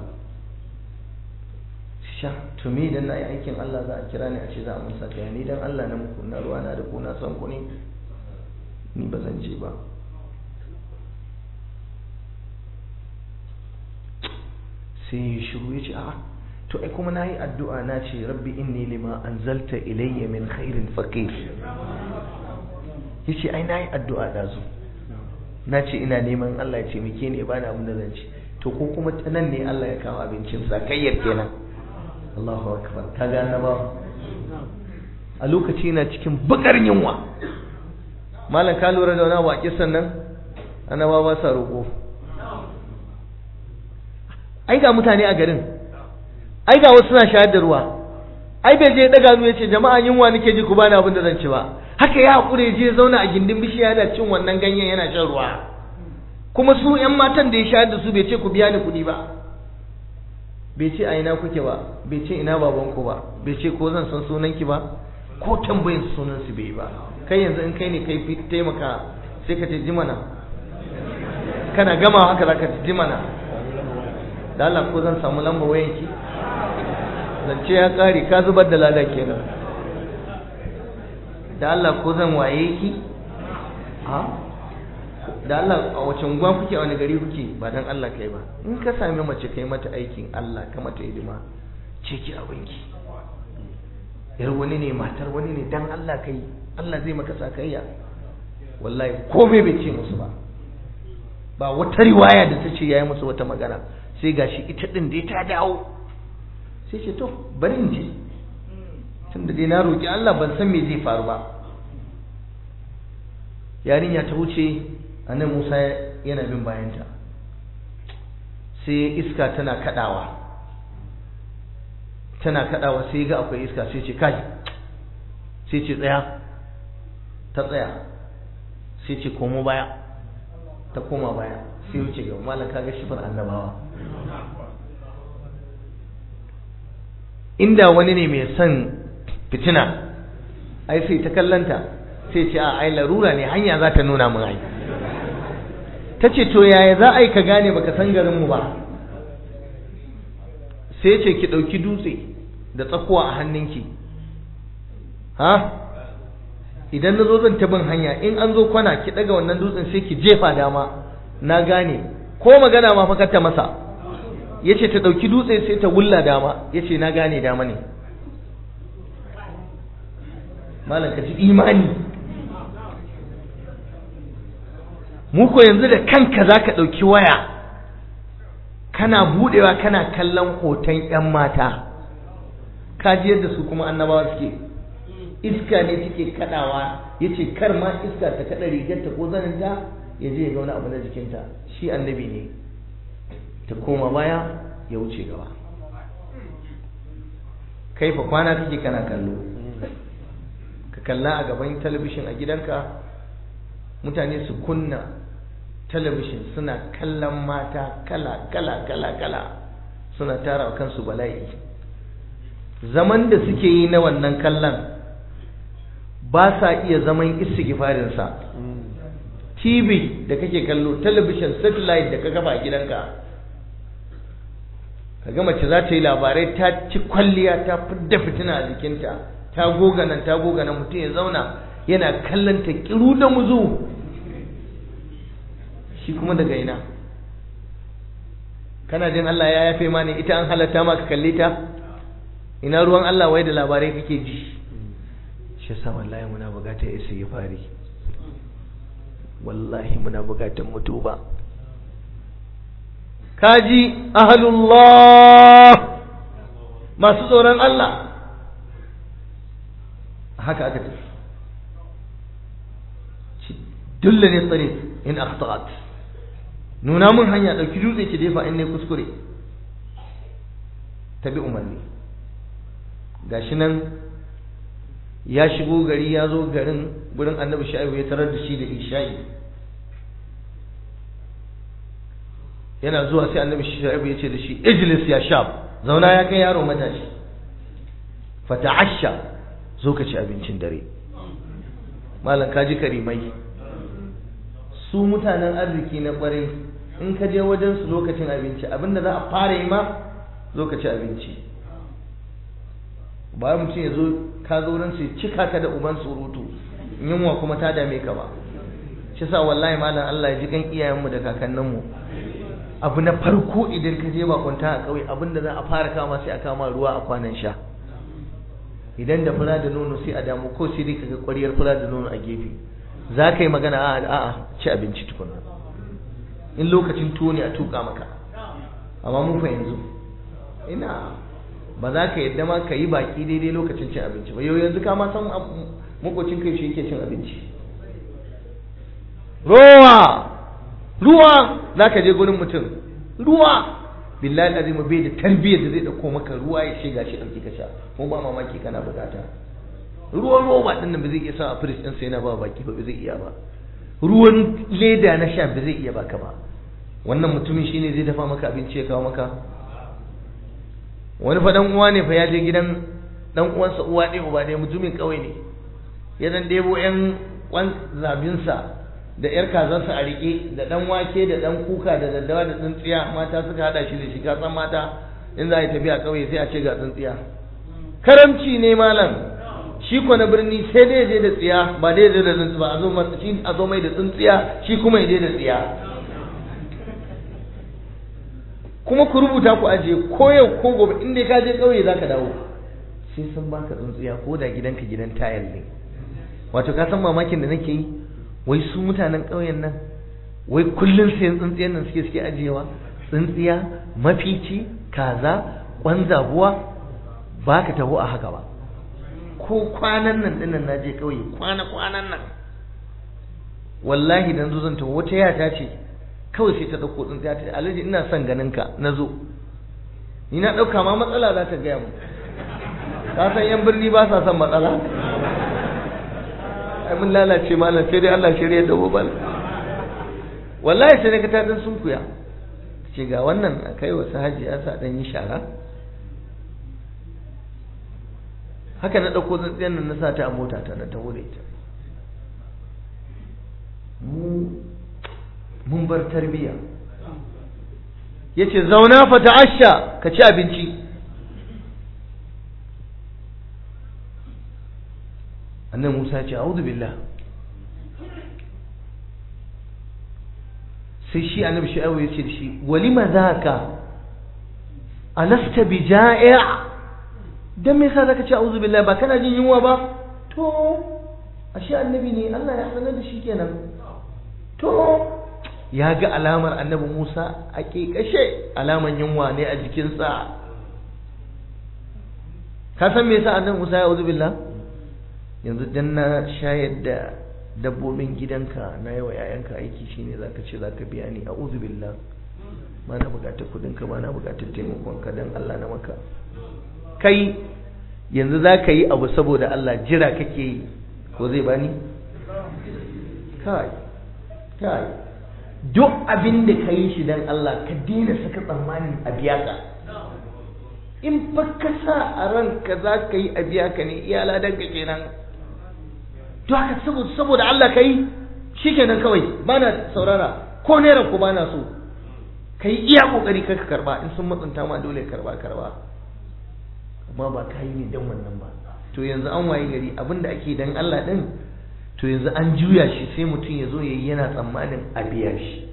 sha to me idan na yi aikin allah za a kira ni a ce za a musa kaya ni dan allah na muku na ruwa na da ku na son ku ne ni ba zan je ba sai ya shiru ya ce a to ai kuma na yi addu'a na ce rabbi inni lima anzalta ilayya min khairin faqir ya ce ai na yi addu'a da zu na ce ina neman Allah ya ce muke ne ba na abin da zan ci to ko kuma ta nan ne Allah ya kawo abincin sakayyar kenan Allahu akbar ka ga annabawa a lokaci na cikin bakar yunwa malam ka lura da wani abu a kisan nan annaba ba sa roƙo ai ga mutane a garin ai ga wasu suna shayar da ruwa ai bai je daga ya ce jama'a yunwa nake ji ku bani abin da zan ci ba haka ya hakure je zauna a gindin bishiya yana cin wannan ganyen yana shan ruwa kuma su yan matan da ya shayar da su bai ce ku biya ni kuɗi ba bai ce a ina kuke ba bai ce ina babanku ba bai ce ko zan san sunanki ba ko tambayin sunan su bai ba kai yanzu in kai ne kai fi taimaka sai ka ce jimana kana gama haka za ka ce jimana da Allah ko zan samu lamba wayanki zance ya kare ka zubar da lada kenan da Allah ko zan waye ki ha da Allah a wace unguwa kuke a wani gari kuke ba dan Allah kai ba in ka sami mace kai mata aikin Allah ka mata hidima ce ki abinki yar wani ne matar wani ne dan Allah kai Allah zai maka sakayya wallahi komai bai ce musu ba ba wata riwaya da ta ce yayi musu wata magana sai gashi ita din dai ta dawo sai ce to bari in je tunda dai na roki Allah ban san me zai faru ba yarinya ta wuce annan Musa yana bin bayanta sai iska tana kadawa tana kadawa sai ga akwai iska sai ce kai sai ce tsaya ta tsaya sai ce komo baya ta koma baya sai wuce ga malam kaga shifar annabawa inda wani ne mai son fitina ai sai ta kallanta sai ce a ai larura ne hanya za ta nuna mun ai ta ce to yaya za a yi ka gane baka san garinmu ba sai ce ki ɗauki dutse da tsakuwa a hannunki ha idan na zo zan ta bin hanya in an zo kwana ki ɗaga wannan dutsen sai ki jefa dama na gane ko magana ma fa ta masa ya ce ta ɗauki dutse sai ta wulla dama ya ce na gane dama ne malam ka ji imani mu ko yanzu da kanka za ka ɗauki waya kana buɗewa kana kallon hoton 'yan mata ka ji yadda su kuma annabawa suke iska ne take kaɗawa ya ce kar ma iska ta kaɗa rigarta ko zaninta ya je ya ga wani abu na jikinta shi annabi ne ta koma baya ya wuce gaba kai fa kwana kake kana kallo ka kalla a gaban talabishin a gidanka mutane su kunna talabishin suna kallon mata kala kala kala kala suna tara wa kansu bala'i zaman da suke yi na wannan kallon ba sa iya zaman istighfarinsa TV da kake kallo talabishin satellite da ka kafa a gidanka kaga mace za ta yi labarai ta ci kwalliya ta fidda fitina a jikinta ta goga nan ta goga nan mutum ya zauna yana kallon ta kiru da muzu shi kuma daga ina kana jin Allah ya yafe ma ne ita an halatta ma ka kalle ta ina ruwan Allah wai da labarai kake ji shi yasa wallahi muna bukatar istighfari wallahi muna bukatar mutuba kaji ahlullah masu tsoron Allah haka aka tafi dulla ne tsare in akhta'at nuna mun hanya dauki dutse ki defa in ne kuskure tabi umarni gashi nan ya shigo gari ya zo garin gurin annabi sha'ibu ya tarar da shi da isha'i yana zuwa sai annabi sha'ibu ya ce da shi ijlis ya shab zauna ya kai yaro matashi fata'asha zo ka ci abincin dare malam ka ji karimai su mutanen arziki na kwarai in ka je wajen su lokacin abinci abinda za a fara yi ma zo ka ci abinci ba mutum ya zo ka zo wurin su cika ka da uban surutu yunwa kuma ta dame ka ba shi sa wallahi malam Allah ya ji kan iyayenmu da kakanninmu abu na farko idan ka je bakunta a ƙauye abinda za a fara kama sai a kama ruwa a kwanan sha idan da fura da nono sai a damu ko sai dai kaga ƙwariyar fura da nono a gefe za ka yi magana a a'a ci abinci tukuna in lokacin tuwo ne a tuka maka amma mun fa yanzu ina ba za ka yadda ma ka yi baki daidai lokacin cin abinci ba yau yanzu ka ma san makocin kai shi yake cin abinci rowa ruwa za ka je gurin mutum ruwa billahi azim bai da tarbiyyar da zai dauko maka ruwa ya ce gashi dauki ka sha ko ba mamaki kana bukata ruwan roba din nan ba zai iya sa a fridge din sai yana ba baki ba zai iya ba ruwan leda na sha ba zai iya baka ba wannan mutumin shine zai dafa maka abinci ya kawo maka wani fa dan uwa ne fa ya je gidan dan uwansa uwa ɗaya uba ɗaya mutumin ƙauye ne ya dan ɗebo ƴan kwan zabinsa da ƴar kazansa a riƙe da ɗan wake da ɗan kuka da daddawa da tsintsiya mata suka haɗa shi da shi ka san mata in za a yi tafiya ƙauye sai a ce ga tsintsiya karamci ne malam shi ko na birni sai dai je da tsiya ba dai da tsintsiya ba a zo shi a zo mai da tsintsiya shi kuma ya je da tsiya kuma ku rubuta ku aje ko yau ko gobe in dai ka je ƙauye za ka dawo sai sun baka tsintsiya ko da gidanka gidan tayal ne wato ka san mamakin da nake yi wai su mutanen ƙauyen nan wai kullum sayan tsintsiyan nan suke suke ajiyewa tsintsiya mafici kaza kwan zabuwa ba ka taho a haka ba ko kwanan nan dinnan na je ƙauye kwana kwanan nan wallahi dan zo zan taho wata yata ce kawai sai ta ɗauko tsintsiya ta alhaji ina son ganin ka na zo ni na ɗauka ma matsala za ta gaya mu ka san yan birni ba sa son matsala ai mun lalace malam sai dai Allah shirya da bobal wallahi sai daga ta dan sunkuya ce ga wannan a kai wasu haji ya sa dan yi shara haka na ɗauko tsintsiyan nan na sa ta a mota ta na taho da ita mu mun bar tarbiya yace zauna fa ta'asha ka ci abinci annabi Musa ya ce a'udhu billah sai shi annabi Shu'aibu ya ce da shi walima zaka alasta bi ja'i' dan me yasa zaka ce a'udhu billahi ba kana jin yunwa ba to ashe annabi ne Allah ya sanar da shi kenan to ya ga alamar annabi Musa a kekashe alaman yunwa ne a jikinsa ka san me yasa annabi Musa ya a'udhu billahi yanzu dan na shayar da dabbobin gidanka na yawa yayanka aiki shine zaka ce zaka biya ni a'udhu billah ba na bukatar kudin ka ba na bukatar taimakon ka dan Allah na maka kai yanzu zaka yi abu saboda Allah jira kake yi ko zai bani kai kai duk abin da ka yi shi dan Allah ka daina saka tsammanin a biya ka in fa ka sa a ranka za ka yi a biya ka ne iyala dan ka kenan to haka saboda Allah ka yi shi kenan kawai ba na saurara ko naira ko ba na so ka yi iya kokari ka karba in sun matsanta ma dole karba karba amma ba ka yi ne dan wannan ba to yanzu an waye gari abinda ake dan Allah din to yanzu an juya shi sai mutum ya zo ya yi yana tsammanin a biya shi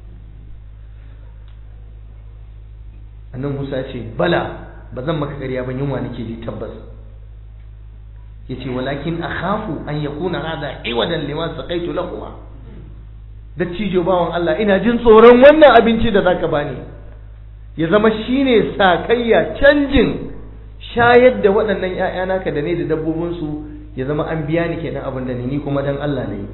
annan Musa ce bala ba zan maka ƙarya ban yunwa nake ji tabbas yace walakin akhafu an yakuna hada iwadan lima saqaitu lakuma dattijo bawan Allah ina jin tsoron wannan abinci da zaka bani ya zama shine sakayya canjin shayar da waɗannan ƴaƴa naka da ne da dabbobin su ya zama an biya ni kenan abin da ni kuma dan Allah ne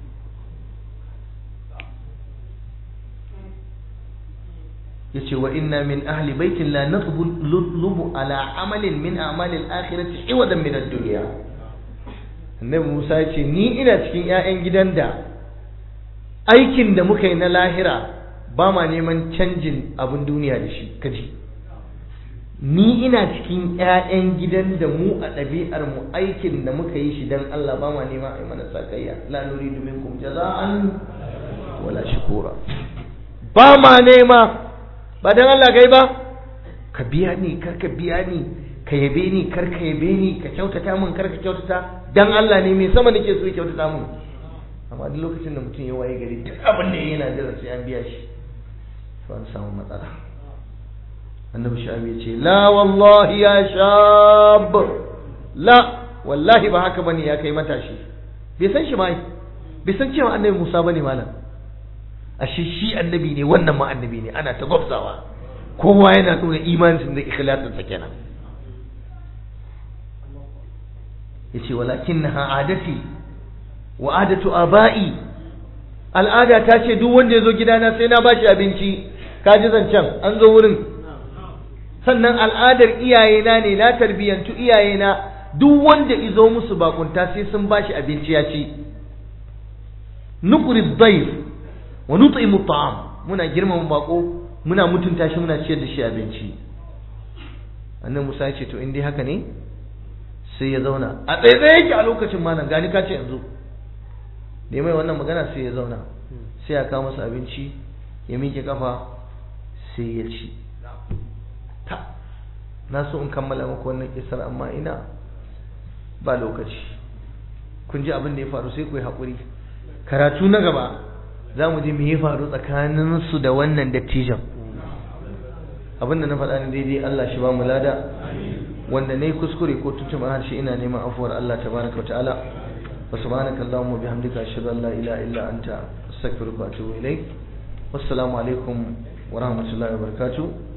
yace wa inna min ahli baitin la natlubu ala amalin min a'malil akhirati iwadan min ad-dunya annabi Musa yace ni ina cikin ƴaƴan gidan da aikin da muka yi na lahira ba ma neman canjin abin duniya da shi kaji ni ina cikin ƴaƴan gidan da mu a ɗabi'ar mu aikin da muka yi shi dan Allah ba ma nema ai mana sakayya la nuridu minkum jaza'an wala shukura ba ma nema ba dan Allah gai ba ka biya ni kar ka biya ni ka yabe ni kar ka yabe ni ka kyautata min kar ka kyautata dan Allah ne mai sama nake so ya kyautata min amma duk lokacin da mutum ya waye gari duk abin da yana jira sai an biya shi to an samu matsala annabi shabi ya ce la wallahi ya shab la wallahi ba haka bane ya kai matashi bai san shi mai bai san cewa annabi Musa bane malam ashe shi annabi ne wannan ma annabi ne ana ta gwabzawa kowa yana nuna imanin da ikhlasin sa kenan yace walakinnaha adati wa adatu abai al'ada ta ce duk wanda ya zo gidana sai na bashi abinci ka ji zancen an zo wurin sannan al'adar iyayena ne na tarbiyyantu iyayena duk wanda izo musu bakunta sai sun bashi abinci ya ci nukuri dhaif wa nut'imu ta'am muna girmama bako muna mutunta shi muna ciyar da shi abinci annabi Musa ya ce to in dai haka ne sai ya zauna a tsaye yake a lokacin malam gani ka ce yanzu da mai wannan magana sai ya zauna sai ya kawo masa abinci ya miƙe kafa sai ya ci ta na so in kammala muku wannan kisar amma ina ba lokaci kun ji abin da ya faru sai ku yi haƙuri karatu na gaba za mu ji me ya faru tsakaninsu da wannan dattijan abin da na faɗa ni daidai Allah shi ba mu lada wanda ne kuskure ko tutuma harshe ina neman afuwar Allah tabaraka wa ta'ala wa subhanaka allahumma bihamdika ashhadu an la ilaha illa anta astaghfiruka wa atubu ilaik wassalamu alaikum wa rahmatullahi wa barakatuh